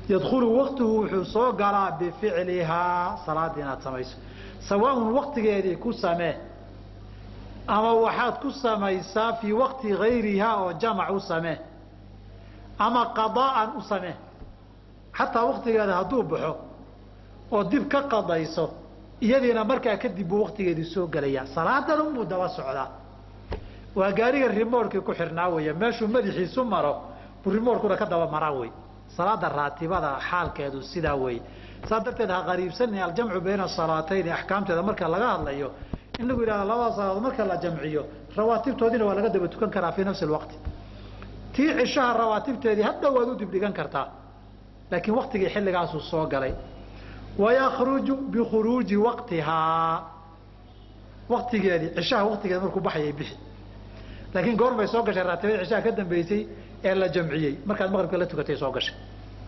yadkhulu waqtuhu wuxuu soo galaa bificlihaa salaadda inaad samayso sawaaun waqtigeedii ku samee ama waxaad ku samaysaa fii waqti gayrihaa oo jamac u samee ama qadaa'an u samee xataa waqtigeeda hadduu baxo oo dib ka qadayso iyadiina markaa kadib buu waqtigeedii soo gelayaa salaadan unbuu daba socdaa waa gaariga rimoorkii ku xirnaa weeye meeshuu madaxiisu maro buu rimoorkuna ka daba maraa wey salaada raatibada xaalkeedu sidaa weeye saas darteed ha qariibsanin aljamcu bayna salaatayni axkaamteeda marka laga hadlayo in lagu yidhahdo labada salaadood marka la jamciyo rawaatibtoodiina waa laga daba tukan karaa fii nafsi lwaqti tii cishaha rawaatibteedii hadhow waad u dibdhigan kartaa laakiin waktigii xilligaasuu soo galay wayakruju bikhuruuji waqtihaa waktigeedii cishaha waktigeeda markuu baxayay bixi laakiin goormay soo gashay raatibadii cishaha ka dambeysay ee la jamciyey markaad maqribka la tukatay soo gashay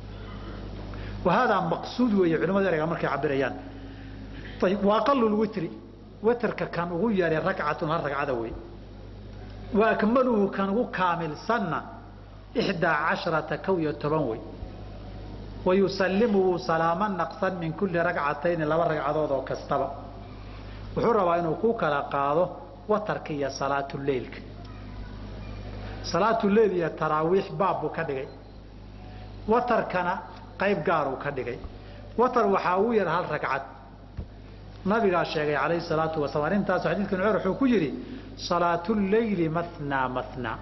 wa haadaa maqsuud weeye culimadu ereyga markay cabirayaan ayib wa aqalu lwitri witerka kan ugu yaray ragcatun hal ragcada wey wa akmaluhu kan ugu kaamilsanna ixdaa casharata kow iyo toban wey wa yusallimu wuu salaamo naqsan min kulli ragcatayni laba ragcadood oo kastaba wuxuu rabaa inuu ku kala qaado watarka iyo salaatuleilka salaatuleil iyo taraawiix baab buu ka dhigay watarkana qayb gaaruu ka dhigay watar waxaa ugu yar hal ragcad nabigaa sheegay calayhi salaatu wasalaam arrintaas xadiidka nuceyr wuxuu ku yidhi salaatu leyli mathnaa mathnaa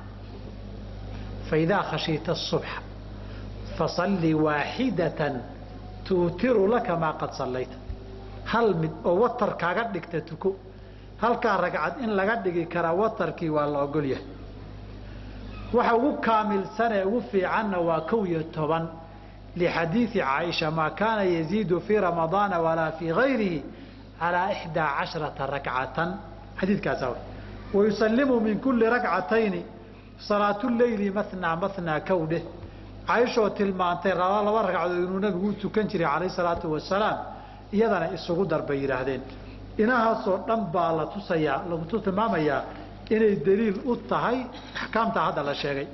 faidaa khashiita asubxa fasalli waaxidatan tuutiru laka maa qad sallayta hal mid oo watar kaaga dhigta tuko halkaa ragcad in laga dhigi karaa watarkii waa la ogol yahay waxa ugu kaamilsanee ugu fiicanna waa kow iyo toban lixadiidi caaisha maa kaana yaziidu fii ramadaana walaa fii gayrihi calaa ixdaa casharata rakcatan xadiidkaasa wayusallimu min kulli rakcatayni salaatuleyli mathnaa mathnaa kow dheh caaishoo tilmaantay laba laba ragcadood inuu nabigu u tukan jiray calayh salaatu wasalaam iyadana isugu dar bay yidhaahdeen inahaasoo dhan baa la tusayaa lagu tilmaamayaa inay daliil u tahay axkaamta hadda la sheegay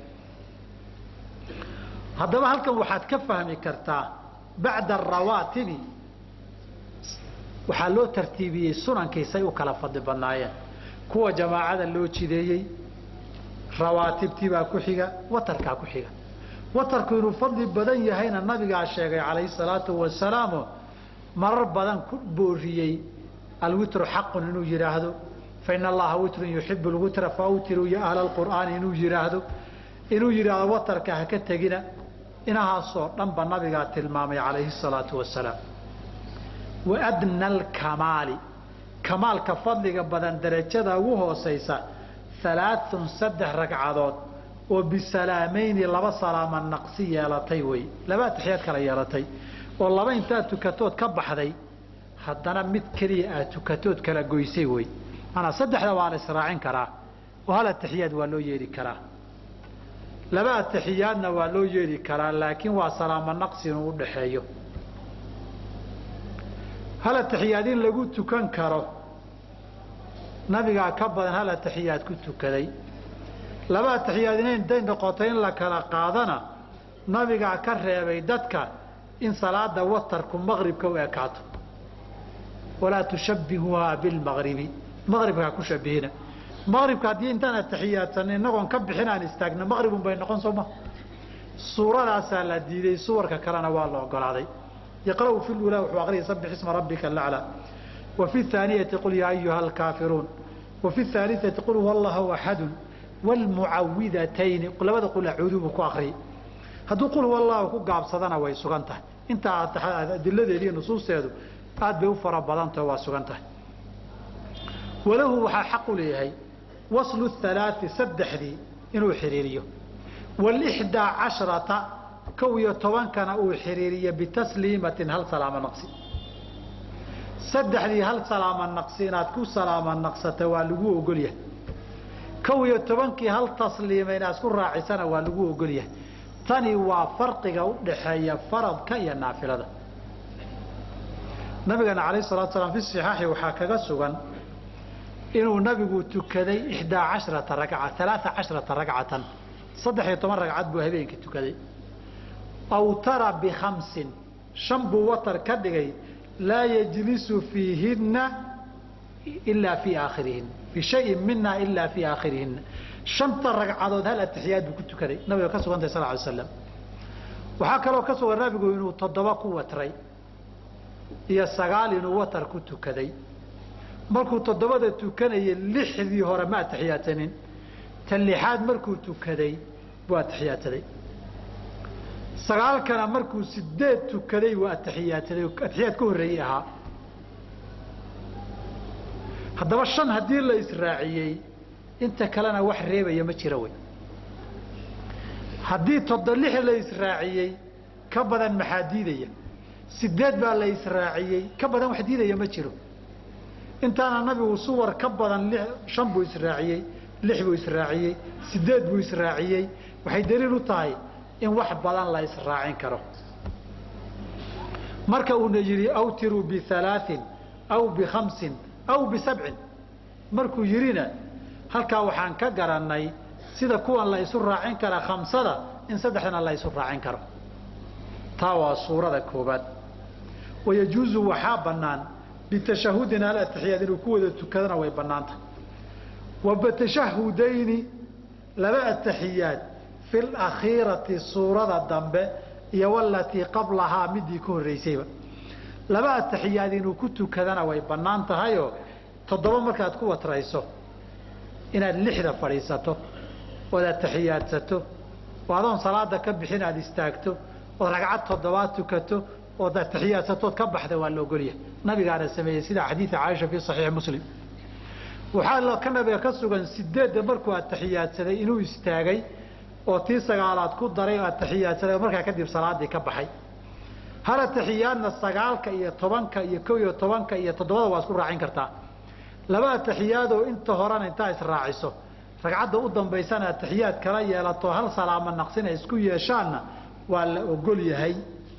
haddaba halkan waxaad ka fahmi kartaa bacda arawaatibi waxaa loo tartiibiyey sunankiisay u kala fadli badnaayeen kuwa jamaacada loo jideeyey rawaatibtii baa ku xiga watarkaa ku xiga watarku inuu fadli badan yahayna nabigaa sheegay calayhi salaatu wasalaamo marar badan ku booriyey alwitru xaqun inuu yidhaahdo fain allaha witrun yuxibu lwitra faawtiruu ya ahla lqur'aani inuu yidhaahdo inuu yidhaahdo watarka ha ka tegina inahaasoo dhanba nabigaa tilmaamay calayhi salaatu wasalaam wa adna alkamaali kamaalka fadliga badan darajada ugu hoosaysa alaaun saddex ragcadood oo bisalaamayni laba salaama naqsi yeelatay wey laba atixiyaad kala yeelatay oo laba intaad tukatood ka baxday haddana mid keliya aad tukatood kala goysay wey maanaa saddexda waa la israacin karaa oo hal atixiyaad waa loo yeeli karaa laba atixiyaadna waa loo yeeli karaa laakiin waa salaamo naqsi inuu u dhaxeeyo hal atixiyaad in lagu tukan karo nabigaa ka badan hal atixiyaad ku tukaday laba atixiyaad ina intay noqoto in la kala qaadana nabigaa ka reebay dadka in salaada watarku maqribka u ekaato walaa tushabbihuhaa bilmaqribi maqribka ha ku shabihina maqribka haddii intaan atixiyaadsanay inagoon ka bixin aan istaagna maqribun bay noqon soo ma suuradaasaa la diiday suwarka kalena waa la ogolaaday yaqra'u fi lulaa wuxuu aqriyay sabbix isma rabbika alaclaa wa fi thaaniyati qul yaa ayuha alkaafiruun wa fi thaalitati qul huwa allahu axadun waalmucawidatayni labada qul acuudu buu ku akriyay hadduu qul huwa allahu ku gaabsadana way sugan tahay intaa adiladeedi iyo nusuusteedu aad bay u fara badantaho waa sugan tahay walahu waxaa xaq u leeyahay waslu halaai saddexdii inuu xiriiriyo wlixdaa casharata kow iyo tobankana uu xiriiriyo bitasliimatin hal salaamo naqsi saddexdii hal salaamo naqsi inaad ku salaamo naqsata waa lagu ogolyahay kow iyo tobankii hal tasliima inaad isku raacisana waa lagu ogolyahay tani waa farqiga u dhaxeeya faradka iyo naafilada nabigana alayh salatu salaam fi صixaaxi waxaa kaga sugan inuu nabigu tukaday ixdaa casharata ragca alaaa casharata ragcatan saddex iyo toban ragcad buu habeenkii tukaday awtara bikhamsin shan buu watar ka dhigay laa yajlisu fiihinna ilaa fii aakhirihin bishayin mina ilaa fii aakhirihinna shanta ragcadood hal atixiyaad buu ku tukaday nabiga ka sugantay sal ly slam waxaa kaloo ka sugan nabigu inuu toddoba ku watray iyo sagaal inuu watar ku tukaday markuu toddobada tukanayay lixdii hore ma atixiyaadsanin ta lixaad markuu tukaday buu atixiyaadsaday sagaalkana markuu sideed tukaday buu atixiyaadsaday atixiyaad ka horreeyey ahaa haddaba shan haddii la israaciyey inta kalena wax reebaya ma jiro wey haddii todo lix la israaciyey ka badan maxaa diidaya sideed baa la israaciyey ka badan wax diidaya ma jiro intaana nabigu suwar ka badan shan buu israaciyey lix buu israaciyey sideed buu israaciyey waxay daliil u tahay in wax badan la israacin karo marka uuna yidhi awtiruu bialaain aw bikhamsin aw bisabcin markuu yidhina halkaa waxaan ka garannay sida kuwan la isu raacin kara khamsada in saddexdana la isu raacin karo taa waa suurada koobaad wayajuuzu waxaa bannaan bitashahudin hal atixiyaad inuu ku wada tukadana way bannaanta wa bitashahudayni laba atixiyaad fi lakhiirati suurada dambe iyo walatii qablahaa midii ka horreysayba laba atixiyaad inuu ku tukadana way bannaan tahayoo toddoba markaad ku watrayso inaad lixda fadhiisato ood atixiyaadsato oo adoon salaada ka bixin aad istaagto ood ragcad toddobaad tukato ood atixiyaadsato ka baxda waa la ogolyahay nabigaana sameeyey sida xadiida caaisha fii saxiixi muslim waxaa ka nabiga ka sugan sideedda markuu atixiyaadsaday inuu istaagay oo tii sagaalaad ku daray oo atixiyaadsaday oo markaa kadib salaadii ka baxay hal atixiyaadna sagaalka iyo tobanka iyo kow iyo tobanka iyo toddobada waa isku raacin kartaa laba atixiyaadoo inta horena intaa israaciso ragcadda u dambaysana atixiyaad kala yeelato hal salaamo naqsina isku yeeshaanna waa la ogol yahay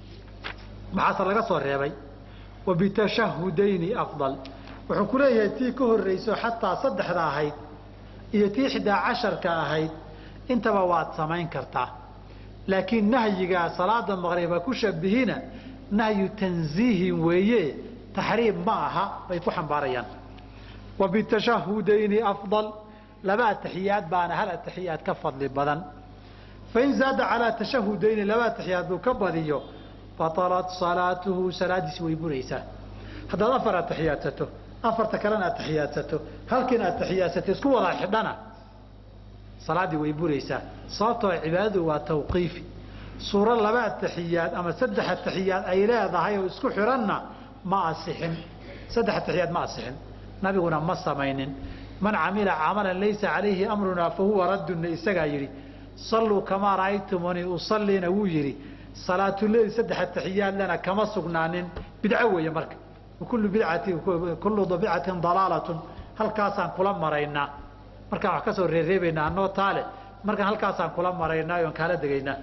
maxaase laga soo reebay wa bitashahudayni afdal wuxuu ku leeyahay tii ka horrayso xataa saddexda ahayd iyo tii xdaa casharka ahayd intaba waad samayn kartaa laakiin nahyigaa salaada maqriba ku shabihina nahyu tanziihin weeye taxriim ma aha bay ku xambaarayaan wa bitashahudayni afdal laba atixiyaad baana hal atixiyaad ka fadli badan fain zaada calaa tashahudayni laba atixiyaad buu ka badiyo batalat salaatuhu salaadiisi way buraysaa haddaad afar atixiyaadsato afarta kalena atixiyaadsato halkiina atixiyaadsato isku wada xidhana salaaddii way buraysaa sababtoo cibaadadu waa tawqiifi suuro laba atixiyaad ama saddex atixiyaad ay leedahay oo isku xidhanna ma asixin saddex atixiyaad ma asixin nabiguna ma samaynin man camila camalan laysa calayhi amrunaa fahuwa raddunna isagaa yidhi salluu kamaa ra'aytumuni usallina wuu yidhi salaatuleyl saddex atixiyaad lena kama sugnaanin bidco weeye marka kullu bidcatin kullu bidcatin dalaalatun halkaasaan kula maraynaa markaan wax ka soo reereebaynaa anoo taale markaan halkaasaan kula maraynaa oon kaala degaynaa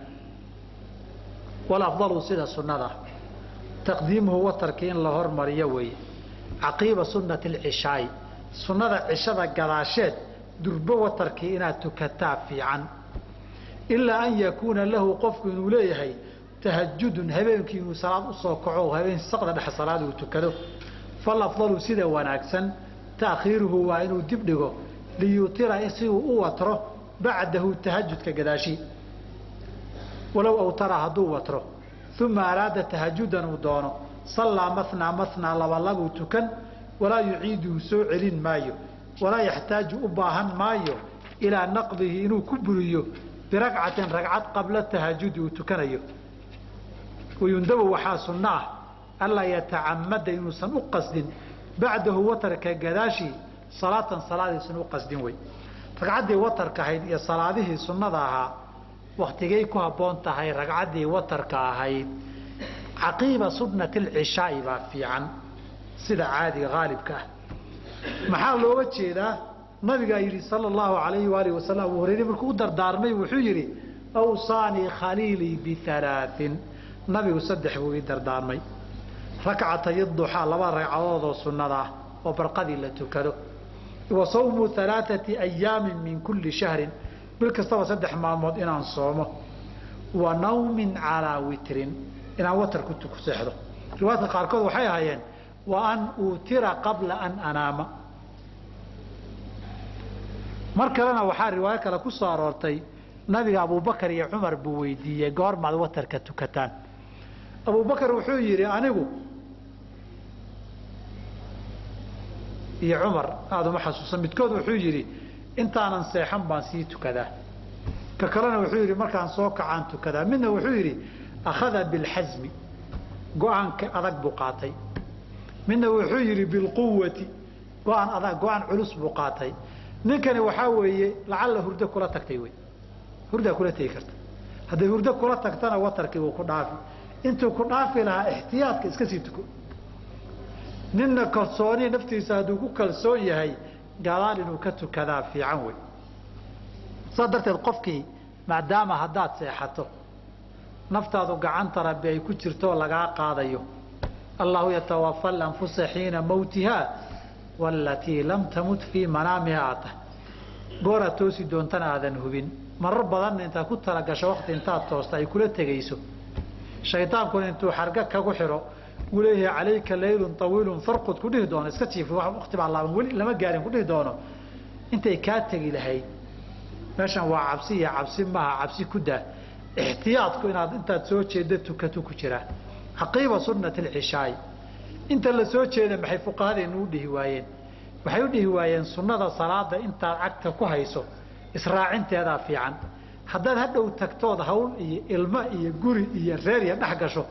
walafdalu sida sunnada taqdiimuhu watarkii in la hormariyo weeye caqiiba sunnati alcishaai sunnada cishada gadaasheed durbo watarkii inaad tukataa fiican ilaa an yakuuna lahu qofku inuu leeyahay tahajudun habeenkii inuu salaad usoo kaco habeen saqda dhex salaad uu tukado falafdalu sida wanaagsan taakhiiruhu waa inuu dib dhigo liyutira si uu u watro bacdahu tahajudka gadaashii walow awtara hadduu watro uma araada tahajudan uu doono sallaa manaa manaa labalabuu tukan walaa yuciiduhu soo celin maayo walaa yaxtaaju u baahan maayo ilaa naqdihi inuu ku buriyo biragcatin ragcad qabla tahajudi uu tukanayo wayundabu waxaa sunno ah anlaa yatacamada inuusan u qasdin bacdahu watarka gadaashii salaatan salaadiisan u qasdin wey ragcaddii watarka ahayd iyo salaadihii sunnada ahaa waktigay ku habboon tahay ragcaddii watarka ahayd caqiiba sunnati alcishaai baa fiican sida caadiga haalibka ah maxaa looga jeedaa nabigaa yidhi sala allahu alayhi waalihi wasalam abuu hureyre markuu u dardaarmay wuxuu yidhi awsaanii khaliilii bialaain nabigu saddex buu ii dardaarmay rakcatay duxaa laba ragcadoodoo sunnada ah oo barqadii la tukado wa sawmu alaaثati ayaamin min kulli shahrin bil kastaba saddex maalmood inaan soomo wa nawmin calaa witrin inaan watar ku seexdo riwaayadka qaarkood waxay ahaayeen wa an uutira qabla an anaama mar kalena waxaa riwaayo kale ku soo aroortay nabiga abubakar iyo cumar buu weydiiyey goormaad watarka tukataan abubakar wuxuu yidhi anigu iyo cumar aada uma xasuusan midkood wuxuu yidhi intaanan seexan baan sii tukadaa ka kalena wuxuu yidhi markaan soo kacaan tukadaa midna wuxuu yidhi akhada bilxasmi go-aanka adag buu qaatay midna wuxuu yidhi bilquwati go-aan adag go-aan culus buu qaatay ninkani waxaa weeye lacalla hurdo kula tagtay wey hurdaa kula tegi karta hadday hurdo kula tagtana watarkii wuu ku dhaafi intuu ku dhaafi lahaa ixtiyaadka iska sii tuko ninna kalsooni naftiisa hadduu ku kalsoon yahay gadaal inuu ka tukadaa fiican wey saa darteed qofkii maadaama haddaad seexato naftaadu gacanta rabbi ay ku jirtoo lagaa qaadayo allahu yatawafa alanfusa xiina mawtiha walatii lam tamut fii manaamiha aad tahay gooraad toosi doontana aadan hubin marar badanna intaad ku talagasho wakti intaad toosta ay kula tegayso shaydaankuna intuu xarga kagu xidho uu leeyahay calayka laylun awiilun farqud ku dhihi doono iska jiif wakti baa laaban weli lama gaarin ku dhihi doono intay kaa tegi lahayd meeshan waa cabsi iyo cabsi maaha cabsi ku daa ixtiyaadku inaad intaad soo jeedda tukato ku jiraa caqiiba sunnati alcishaai inta la soo jeeda maxay fuqahadeenu u dhihi waayeen waxay u dhihi waayeen sunnada salaada intaad cagta ku hayso israacinteedaa fiican haddaad hadhow tagtood hawl iyo ilmo iyo guri iyo reer iyo dhex gasho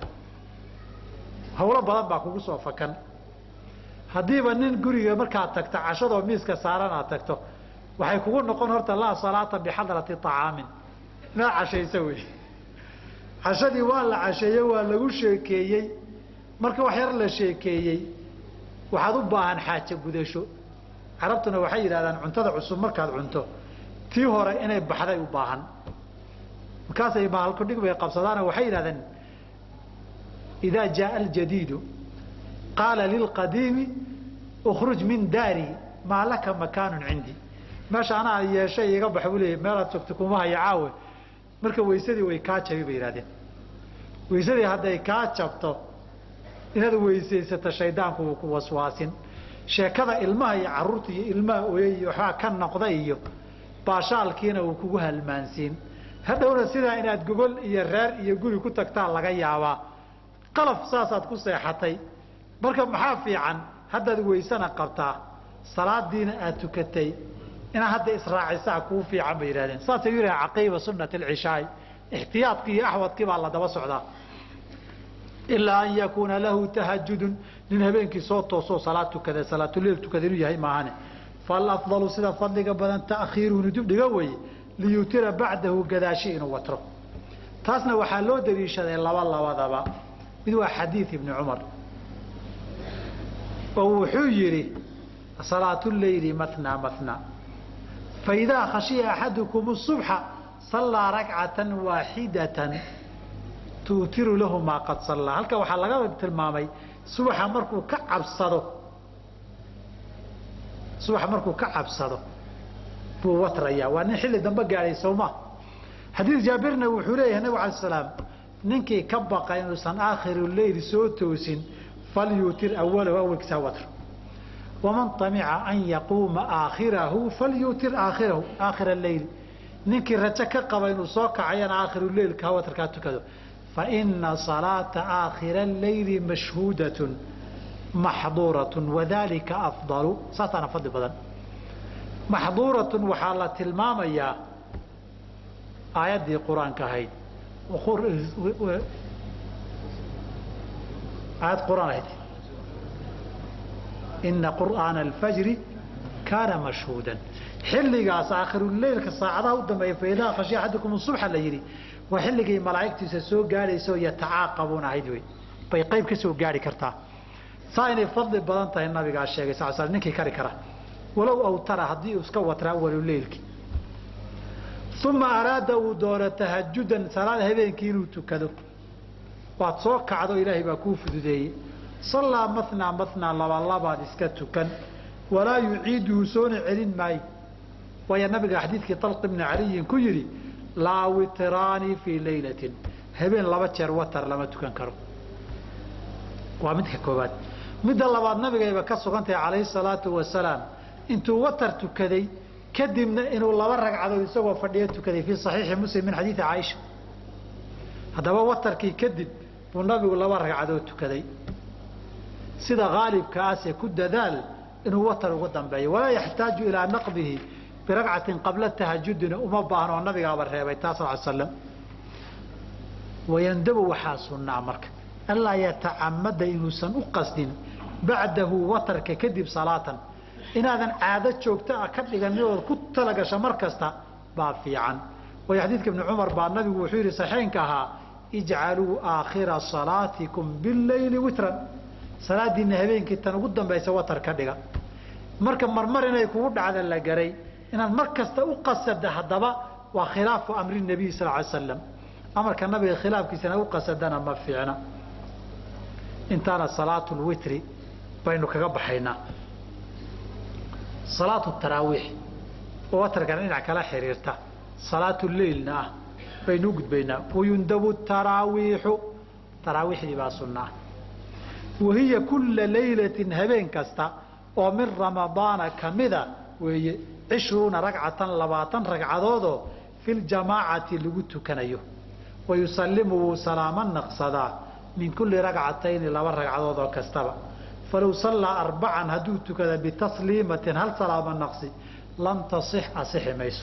hawlo badan baa kugu soo fakan haddiiba nin guriga markaad tagto cashadoo miiska saaran aad tagto waxay kugu noqon horta laa salaata bixadrati طacaamin inaad cashayso wey cashadii waa la casheeye waa lagu sheekeeyey marka wax yar la sheekeeyey waxaad u baahan xaajo gudasho carabtuna waxay yidhahdaan cuntada cusub markaad cunto tii hore inay baxday u baahan markaasay maalkudhig bay qabsadaano waxay yidhahdeen idaa jaaa aljadiidu qaala lilqadiimi ukruj min daari maa laka makaanun cindii meesha anaa yeeshay iga bax buu leeyay meelaad joogto kuma haya caawe marka weysadii way kaa jabi bay yidhahdeen weysadii hadday kaa jabto inaad weysaysato shaydaanku wuu ku waswaasin sheekada ilmaha iyo caruurta iyo ilmaha oyey iyo waxbaa ka noqda iyo baashaalkiina uu kugu halmaansiin hadhowna sidaa inaad gogol iyo reer iyo guri ku tagtaa laga yaabaa qalaf saasaad ku seexatay marka maxaa fiican haddaad weysana qabtaa salaadiina aad tukatay inaad hadda israacisaa kuu fiican bay yidhahdeen saasay u yidhaha caqiiba sunnati alcishaai ixtiyaadkii iyo axwadkii baa la daba socdaa ilaa an yakuuna lahu tahajudun nin habeenkii soo toosoo salaad tukada salaatuleil tukada inuu yahay maahane falafdalu sida fadliga badan ta'khiiruhu inuu dib dhiga weeye liyutira bacdahu gadaashi inuu watro taasna waxaa loo daliishaday laba labadaba mid waa xadiid ibni cumar oo wuxuu yidhi salaatu leyli matnaa matnaa faidaa khashiya axadukum subxa sallaa rakcatan waaxidatan tuutiru lahu maa qad sallaa halka waxaa laga tilmaamay subaxa markuu ka cabsado subaxa markuu ka cabsado buu watrayaa waa nin xilli dambe gaadhay sowma xadiid jaabirna wuxuu leeyahay nabig alay salaam ninkii ka baqa inuusan aakhiru leyl soo toosin falyuutir awalahu awalkiisa watr waman tamica an yaquuma aakhirahu falyuutir aakhirahu aakhira leyl ninkii rajo ka qaba inuu soo kacayana aakhiru leylka ha watrkaa tukado faina salaata aakhira leyli mashhuudatun maxduuratun wadalika afdalu saasaana fadli badan maxduuratun waxaa la tilmaamayaa aayaddii qur-aanka ahayd aayad qur-aan ahayd ina qur'aana alfajri kaana mashhuudan xilligaas aakhiruleylka saacadaha u dambeeya faidaa khashiya axadukum subxa la yidhi waa xilligay malaa'igtiisa soo gaadhayso yatacaaqabuun ahayd wey bay qayb ka soo gaari kartaa saa inay fadli badan tahay nabigaa sheegay sal sl ninkii kari kara walow awtara haddii uu iska watraa awaluleylki uma araada uu doono tahajudan salaad habeenkii inuu tukado waad soo kacdo ilaahay baa kuu fududeeyey sallaa matnaa matnaa labalabaad iska tukan walaa yuciiduhu soona celin maayo waayo nabiga xadiidkii talq ibni caliyin ku yidhi laa witraani fii laylatin habeen laba jeer watar lama tukan karo waa midka koobaad midda labaad nabigayba ka sugantahay calayhi salaatu wasalaam intuu watar tukaday kadibna inuu laba ragcadood isagoo fadhiyo tukaday fii saxiixi muslim min xadiidi caaisha haddaba watarkii kadib buu nabigu laba ragcadood tukaday sida haalibkaase ku dadaal inuu watar ugu dambeeyo walaa yaxtaaju ilaa naqdihi biragcatin qabla tahajudina uma baahno oo nabigaaba reebay taa sal slam wayandabu waxaa sunnaa marka anlaa yatacamada inuusan u qasdin bacdahu watarka kadib salaatan inaadan caado joogto ah ka dhiganin ood ku talagasho mar kasta baa fiican waayo xadiidka ibni cumar baa nabigu wuxuu yidhi saxeenka ahaa ijcaluu aakhira salaatikum billayli witran salaadiina habeenkii tan ugu dambaysa watar ka dhiga marka marmar inay kugu dhacda la garay inaad mar kasta u qasada haddaba waa khilaafu amri nabiy sal ly slam amarka nabiga khilaafkiisana u qasadana ma fiicna intaana salaatu lwitri baynu kaga baxaynaa salaatu taraawiix oo watarkana dhinac kala xiriirta salaatu leilna ah baynu u gudbaynaa wayundabu taraawiixu taraawiixdii baa sunna ah wahiya kulla laylatin habeen kasta oo min ramadaana kamida weeye cishruuna ragcatan labaatan ragcadoodoo fi ljamaacati lagu tukanayo wayusalimu wuu salaamo naqsadaa min kulli ragcatayni laba ragcadood oo kastaba falow sallaa arbacan hadduu tukada bitasliimatin hal salaamo naqsi lam tasix asixi mayso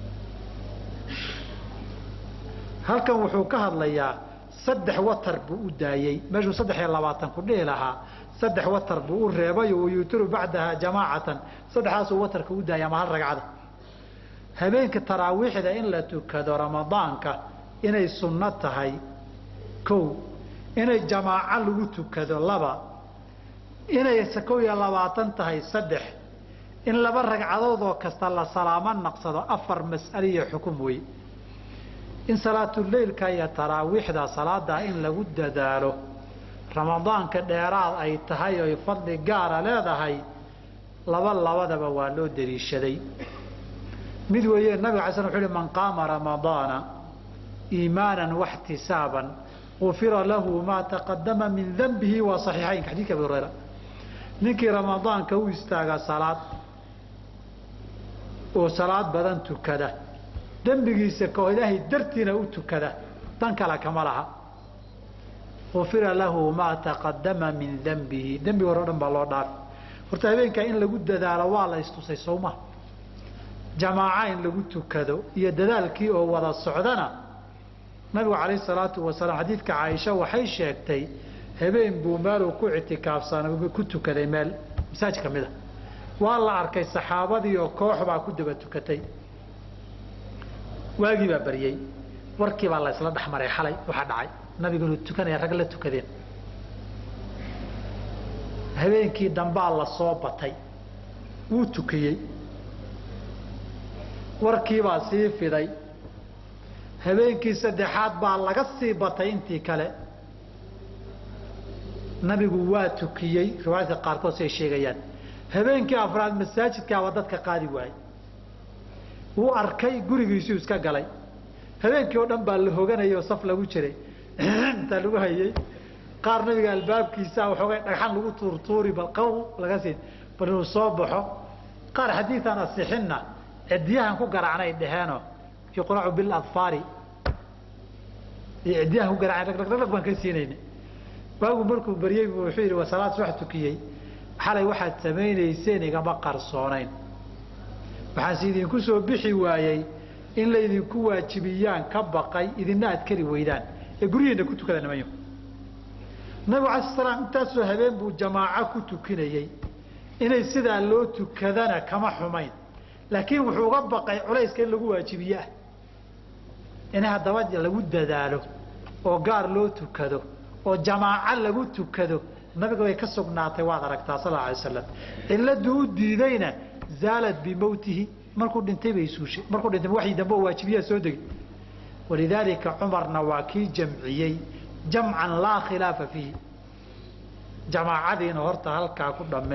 halkan wuxuu ka hadlayaa saddex watar buu u daayey meeshuu saddex iyo labaatan ku dhihi lahaa saddex watar buu u reebayo wayutiru bacdaha jamaacatan saddexdaasuu watarka u daayay ama hal ragcada habeenka taraawiixda in la tukado ramadaanka inay sunno tahay kow inay jamaaco lagu tukado laba inay kow iyo labaatan tahay saddex in laba ragcadood oo kasta la salaamo naqsado afar mas'ale iyo xukum wey in salaatuleylka iyo taraawiixda salaadaa in lagu dadaalo ramadaanka dheeraad ay tahay oy fadli gaara leedahay laba labadaba waa loo dariishaday mid weeye nabiga ala sl wuxu uhi man qaama ramadaana iimaanan waxtisaaban gufira lahu maa taqadama min danbihi waa saxiixaynka xadidka abi hurayra ninkii ramadaanka u istaaga salaad oo salaad badan tukada dembigiisa kao ilaahay dartiina u tukada dan kale kama laha gufira lahu maa taqadama min dembihi dembiga hore o dhan baa loo dhaafi horta habeenkaa in lagu dadaalo waa la istusay sowma jamaaca in lagu tukado iyo dadaalkii oo wada socdana nabigu calayh salaatu wasalaam xadiidka caaisha waxay sheegtay habeen buu meeluu ku ictikaafsan ku tukaday meel masaaj ka mid a waa la arkay saxaabadii oo koox baa ku daba tukatay waagii baa baryey warkii baa la isla dhexmaray xalay waxaa dhacay nabigu inuu tukanaya rag la tukadeen habeenkii dambaa la soo batay wuu tukiyey warkiibaa sii fiday habeenkii saddexaad baa laga sii batay intii kale nabigu waa tukiyey riwaayadka qaarkood si ay sheegayaan habeenkii afraad masaajidkaaba dadka qaadi waayey wuu arkay gurigiisuu iska galay habeenkii oo dhan baa la hoganayay oo saf lagu jiray intaa lagu hayey qaar nabiga albaabkiisa waxoogay dhagxan lagu tuurtuuri bal qaw laga siin bal inuu soo baxo qaar xadiidan asixinna ciddiyahan ku garaacnay dheheenoo yuqracu biladfaari iyo ciddiyahan ku garaacnay dhagdhagdhag baan ka siinayna waagu markuu baryey buu wuxuu yidhi waa salaad subax tukiyey xalay waxaad samaynayseen igama qarsoonayn waxaanse idinku soo bixi waayey in laydinku waajibiyaan ka baqay idina aad kari weydaan ee guryihiina ku tukada nimanyo nabigu alai sl slaam intaasoo habeen buu jamaaco ku tukinayey inay sidaa loo tukadana kama xumayn laakiin wuxuu uga baqay culayska in lagu waajibiye ah in haddaba lagu dadaalo oo gaar loo tukado oo jamaaco lagu tukado nabiga way ka sugnaatay waad aragtaa sal alay slam ciladuu u diidayna zaalad bimowtihi markuu dhintay bay suushay markuu dhintay waxii dambe oo waajibiyaa soo degay walidaalika cumarna waa kii jamciyey jamcan laa khilaafa fiihi jamaacadiina horta halkaa ku dhamme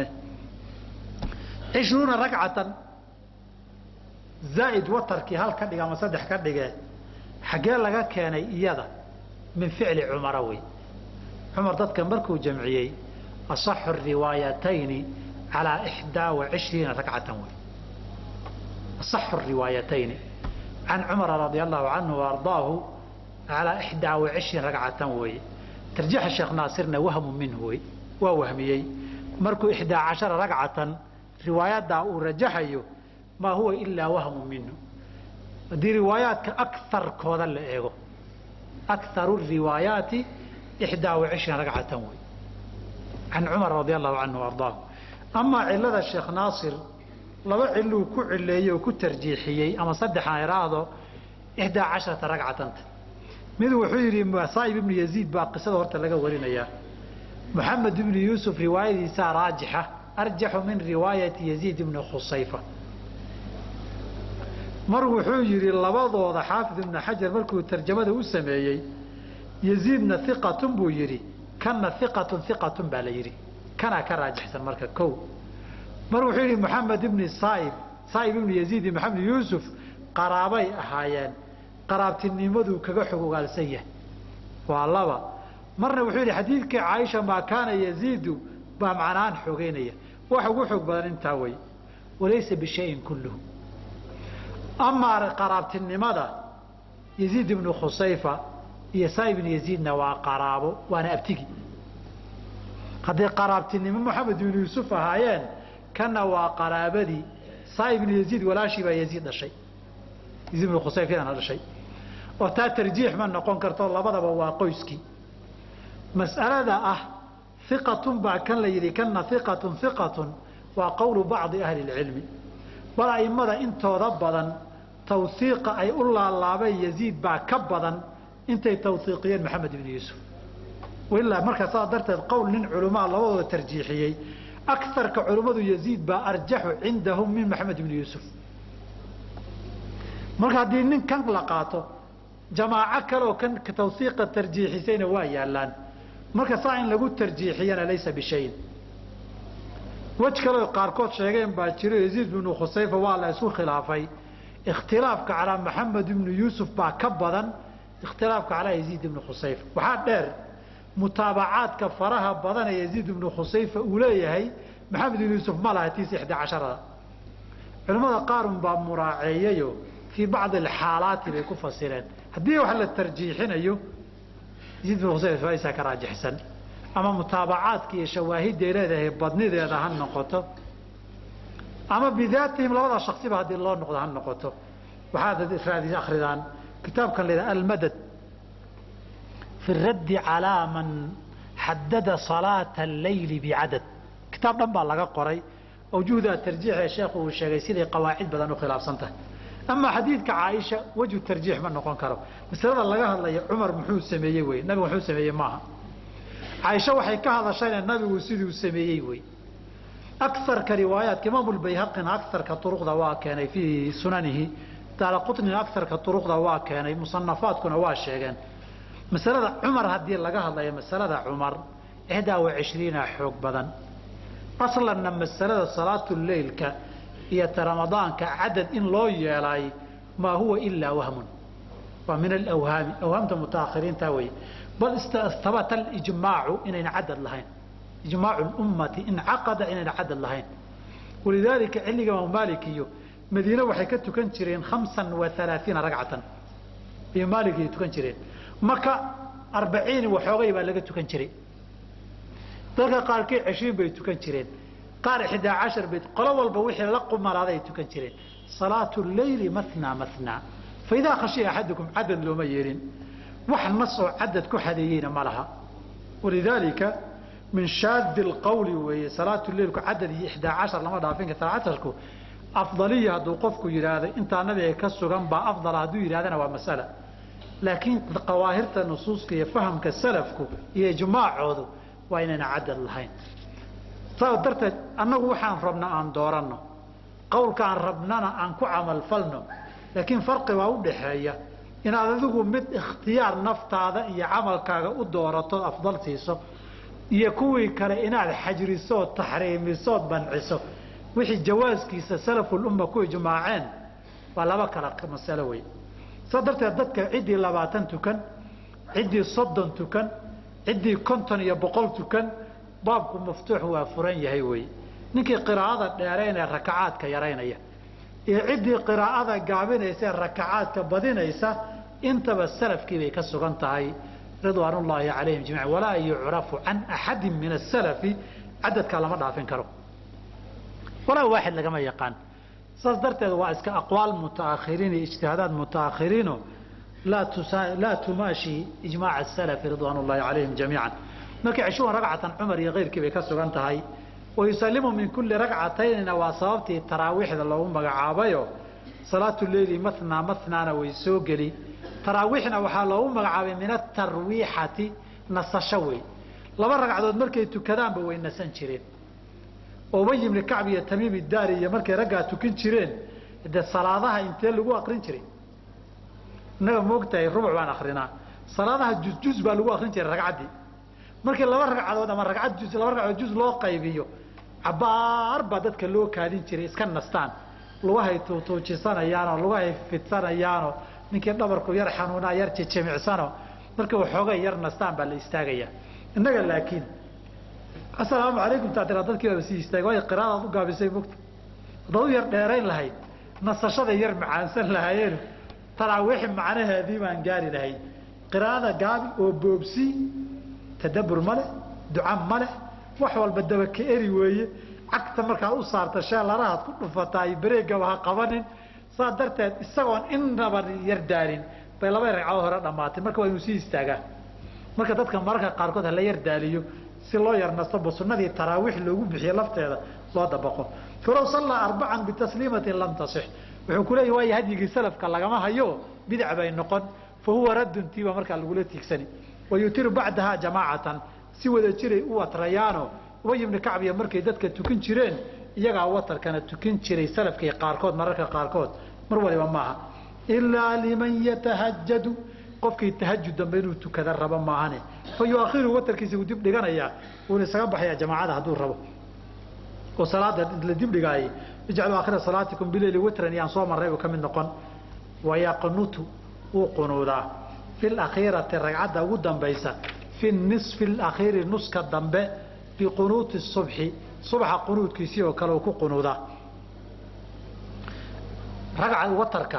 cishruuna ragcatan zaa'id watarkii hal ka dhiga ama saddex ka dhige xaggee laga keenay iyada min ficli cumara wey cumar dadka markuu jamciyey asaxu riwaayatayni calaa ixdaa wa cishriina ragcatan wey asaxu riwaayatayni can cumara radia allahu canhu waardaahu calaa ixdaa wa cishriin ragcatan weeye tarjiixa sheekh naasirna wahmu minhu wey waa wahmiyey markuu ixdaa cashara ragcatan riwaayaddaa uu rajaxayo maa huwa ilaa wahmu minhu haddii riwaayaadka akarkooda la eego akaru riwaayaati ixdaa wa cishriin ragcatan wey can cumar radia allahu canhu ardaahu amaa cilada sheekh naasir laba ciluu ku cileeyey oo ku tarjiixiyey ama saddexan iraahdo ixdaa casharata ragcatanta mid wuxuu yidhi saa'ib ibnu yaziid baa qisada horta laga warinayaa moxamed ibnu yuusuf riwaayadiisaa raajixa arjaxu min riwaayati yaziid ibni khusayfa mar wuxuu yidhi labadooda xaafid ibnu xajar markuu tarjamada u sameeyey yaziidna iqatun buu yidhi kanna iqatun iqatun baa la yidhi kanaa ka raajixsan marka kow mar wuxuu yidhi moxamed ibni saaib saaib ibnu yaziid iyo maxamed yuusuf qaraabay ahaayeen qaraabtinimaduu kaga xog ogaalsan yahay waa laba marna wuxuu yidhi xadiidkii caaisha maa kaana yaziidu baa macnaan xoogeynaya wax ugu xoog badan intaa wey walaysa bishayin kulluhu amaa qaraabtinimada yaziid ibnu khusayfa iyo saaib ibnu yaziidna waa qaraabo waana abtigi hadday qaraabtinimo moxamed ibnu yuusuf ahaayeen kana waa qaraabadii saaib ibnu yaziid walaashii baa yaziid dhashay yaziid ibnu khusayfyadana dhashay oo taa tarjiix ma noqon karto labadaba waa qoyskii mas'alada ah iqatun baa kan la yidhi kana iqatun iqatun waa qowlu bacdi ahli lcilmi bal a'immada intooda badan tawhiiqa ay u laalaabeen yaziid baa ka badan intay tawhiiqiyeen maxamed ibnu yuusuf ilaa markaa saas darteed qowl nin culamaa labadooda tarjiixiyey akarka culummadu yaziid baa arjaxu cindahum min maxamed ibni yuusuf marka haddii nin kan la qaato jamaaco kaleoo kan tawhiiqa tarjiixisayna waa yaallaan marka saa in lagu tarjiixiyana laysa bishayin wej kaleo qaarkood sheegeen baa jiro yaziid bnu khusayfa waa la isku khilaafay ikhtilaafka calaa maxamed ibnu yuusuf baa ka badan ikhtilaafka calaa yaziid ibnu khusayfa waxaa dheer mutaabacaadka faraha badan ee yaziid ibnu khusayfa uu leeyahay maxamed ibnu yuusuf ma laha tiisa ixdaa casharada culimmada qaarun baa muraaceeyayo fii bacdi alxaalaati bay ku fasireen haddii wax la tarjiixinayo yaziid ibnu khusayfa isaa ka raajixsan ama mutaabacaadka iyo shawaahidday leedahay badnideeda ha noqoto ama bidaatihim labada shaksiba haddii loo noqdo ha noqoto waxaad raadi akridaan kitaabkan la yidhaha almadad fi raddi calaa man xadada salaata alleyli bicadad kitaab dhan baa laga qoray awjuhda tarjiix ee sheekhu uu sheegay siday qawaacid badan u khilaafsan tahay amaa xadiidka caaisha wejhu tarjiix ma noqon karo masalada laga hadlaya cumar muxuu sameeyey wey nabigu muxuu sameeyey maaha caaisha waxay ka hadashayna nabigu siduu sameeyey wey akarka riwaayaadka imaamu lbayhaqina akarka uruqda waa keenay fii sunanihi daala qutnina akarka uruqda waa keenay musanafaadkuna waa sheegeen masalada cumar haddii laga hadlayo masalada cumar ixdaa wa cishriina xoog badan aslanna masalada salaatuleylka iyo ramadaanka cadad in loo yeelay maa huwa ilaa wahmun waa min alawhaami awhaamta mutaakhiriinta wey bal istabata alijmaacu inayna cadad lahayn ijmaacu lummati incaqada inayna cadad lahayn walidaalika xilliga imaam maalik iyo madiine waxay ka tukan jireen hamsan wa alaaiina ragcatan iyo maalik ay tukan jireen maka arbaciin waxoogay baa laga tukan jiray dadka qaarkii cishriin bay tukan jireen qaar ixdaa cashar bay qolo walba wixii la qumalaaday ay tukan jireen salaatu leyli mathnaa mathnaa fa idaa khashiya axadukum cadad looma yeelin wax nas oo cadad ku xadeeyeyna ma laha walidaalika min shaadi lqawli weeye salaatu leilku cadad iyo ixdaa cashar lama dhaafin kara casharku afdaliya hadduu qofku yidhaahdo intaa nabiga ka sugan baa afdala hadduu yidhahdana waa masala laakiin qawaahirta nusuuska iyo fahamka salafku iyo ijmaacoodu waa inayna cadad lahayn saas darteed annagu waxaan rabna aan dooranno qowlkaan rabnana aan ku camalfalno laakiin farqi baa u dhaxeeya inaad adigu mid ikhtiyaar naftaada iyo camalkaaga u doorato afdal siiso iyo kuwii kale inaad xajrisood taxriimisood banciso wixii jawaaskiisa salafulumma ku ijmaaceen waa laba kala masalo wey saa darteed dadka ciddii labaatan tukan ciddii soddon tukan ciddii konton iyo boqol tukan baabku maftuux waa furan yahay wey ninkii qiraa'ada dheeraynee rakacaadka yaraynaya iyo ciddii qiraa'ada gaabinaysa ee rakacaadka badinaysa intaba salafkii bay ka sugan tahay ridwaan ullaahi calayhim jamiican walaa yucrafu can axadin min asalafi cadadkaa lama dhaafin karo walaa waaxid lagama yaqaan saas darteed waa iska aqwaal mutaakhiriin iyo ijtihaadaad mutaakhiriino laa tumaashi ijmaaca asalafi ridwaan ullaahi calayhim jamiican markay ceshuhan ragcatan cumar iyo keyrkii bay ka sugan tahay wayusalimu min kulli ragcataynina waa sababtii taraawiixda loogu magacaabayo salaatu leyli mathnaa mathnaana way soo geli taraawiixna waxaa loogu magacaabay min atarwiixati nasasho wey laba ragcadood markay tukadaanba way nasan jireen ubay ibni kacb iyo tamiim idaari iyo markay raggaa tukin jireen dee salaadaha intee lagu akrin jiray innaga moogtahay rubuc baan akrinaa salaadaha jusjus baa lagu akrin jiray ragcaddii markii laba ragcadood ama ragcad jus laba ragcadood jus loo qaybiyo cabaar baa dadka loo kaadin jiray iska nastaan lugahay tuutuujisanayaanoo lugahay fidsanayaanoo ninkii dhabarku yar xanuunaa yar jejemicsano markii waxoogay yar nastaan baa la istaagayaa innaga laakiin asalaamu calaykum taa tiraa dadkii baaba sii istaagay waayo qiraadaad u gaabisay mogta haddaad u yar dheerayn lahayd nasashada yar macaansan lahaayeen taraawiixi macnaheedii baan gaari lahay qiraa'ada gaabi oo boobsi tadabbur ma leh duca ma leh wax walba dabaka eri weeye cagta markaad u saarta sheelarahaad ku dhufataay bareegaba ha qabanin saa darteed isagoon innaba yar daalin bay laba ragcadood hore dhammaatay marka waa inuu sii istaagaa marka dadka mararka qaarkood hala yar daaliyo si loo yar nastoba sunnadii taraawiix loogu bixiye lafteeda loo dabaqo falow sallaa arbacan bitasliimatin lam tasix wuxuu ku leeyahy waayo hadyigii salafka lagama hayo bidac bay noqon fa huwa raddun tiiba markaa lagula tiigsani wayutiru bacdahaa jamaacatan si wada jiray u watrayaano ubay ibni kacbiya markay dadka tukin jireen iyagaa watarkana tukin jiray salafkii qaarkood mararka qaarkood mar waliba maaha ilaa liman yatahajadu qofkii tahajud dambe inuu tukada rabo maahane fa yuakhiru watarkiisa uu dib dhiganayaa wuuna isaga baxayaa jamaacada hadduu rabo oo salaada la dib dhigaayay ijcalu aakhira salaatikum bileyli witran yaan soo marray uu ka mid noqon wayaqnutu wuu qunuudaa fi lakhiirati ragcadda ugu dambaysa fi nisfi alakhiiri nuska dambe biqunuuti subxi subxa qunuudkiisii oo kale uu ku qunuudaa ragca watarka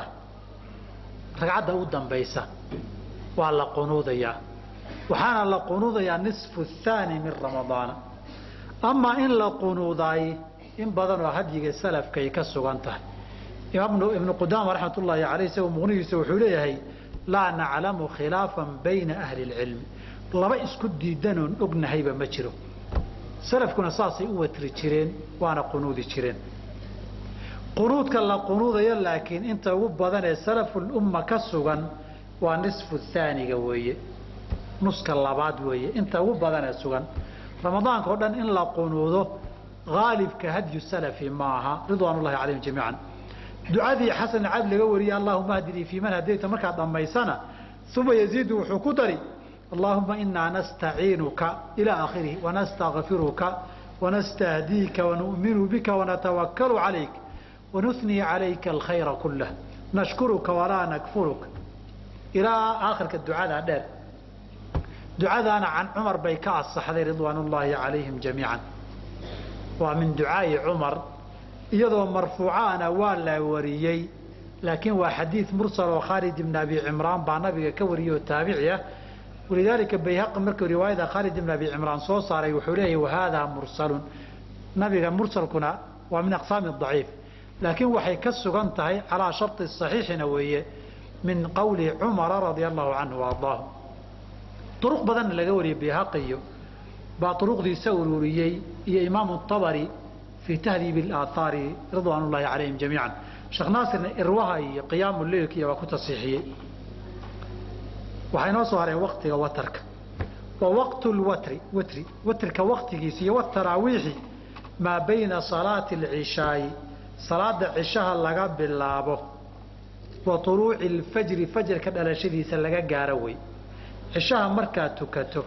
ragcadda u dambaysa waa la qunuudayaa waxaana la qunuudayaa nisfu thaani min ramadaana amaa in la qunuudaay in badanoo hadyiga salafkay ka sugan tahay imaam ibnu qudaama raxmat ullaahi caleyh isagu muqnigiisa wuxuu leeyahay laa naclamu khilaafan bayna ahli اlcilmi laba isku diidanoon ognahayba ma jiro salafkuna saasay u watri jireen waana qunuudi jireen qunuudka la qunuudayo laakiin inta ugu badan ee salafulumma ka sugan waa nisfu thaaniga weeye nuska labaad weeye inta ugu badan ee sugan ramadaanka oo dhan in la qunuudo haalibka hadyu salafi maaha ridwaan ullahi calayhim jamiican ducadii xasan cad laga wariyey allahuma hdinii fii man hadayta markaad dhammaysana uma yaziidu wuxuu ku dari allahuma inaa nastaciinuka ilaa akhirihi wanastakfiruka wanastahdiika wanu'minu bika wanatawakalu calayk wanunii calayka alkhayra kulah nashkuruka walaa nakfuruk ilaa aakhirka ducadaa dheer ducadaana can cumar bay ka asaxday ridwaan ullaahi calayhim jamiican waa min ducaa'i cumar iyadoo marfuucaana waa la wariyey laakiin waa xadiid mursal oo khaalid ibn abi cimraan baa nabiga ka wariyey oo taabici ah walidaalika bayhaqi markuu riwaayada khaalid ibn abi cimraan soo saaray wuxuu leeyahy wahaadaa mursalun nabiga mursalkuna waa min aqsaami daciif laakiin waxay ka sugan tahay calaa sharti saxiixina weeye min qowli cumara radia allahu canhu waardaahu duruq badanna laga wariyey bayhaqiyo baa duruqdiisa ururiyey iyo imaamu abari fii tahdiib اlaaahaari ridwaan ullahi calayhim jamiican sheekh naasirna irwaha iyo qiyaamu leilkiiyo waa ku tasiixiyey waxaa inoo soo haray waktiga watarka wa waqtu lwatri watri watrika waktigiisa iyo wataraawiixi maa bayna salaati اlcishaa'i salaada cishaha laga bilaabo wa طuluuci اlfajri fajrka dhalashadiisa laga gaaro wey cishaha markaad tukato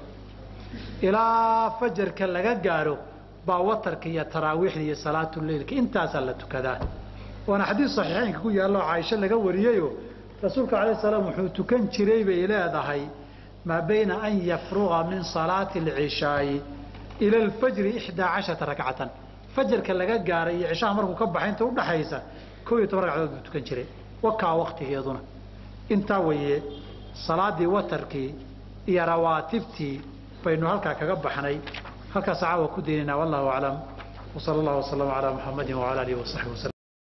ilaa fajarka laga gaaro baa watarka iyo taraawiixda iyo salaatuleilka intaasaa la tukadaa waana xadiis saxiixeynka ku yaallo caaisho laga wariyeyo rasuulka alayh salaam wuxuu tukan jiray bay leedahay maa bayna an yafruqa min salaati alcishaa'i ila alfajri ixdaa casharata rakcatan fajarka laga gaaray iyo cishaha markuu ka baxay inta udhaxaysa kow iyo toban ragcadood buu tukan jiray wakaa waktigeeduna intaa weeye salaadii watarkii iyo rawaatibtii baynu halkaa kaga baxnay halkaas caawa ku daynayna wallahu aclam wsala allahu waslama calaa muxamadin wala alihi wasaxbi waslm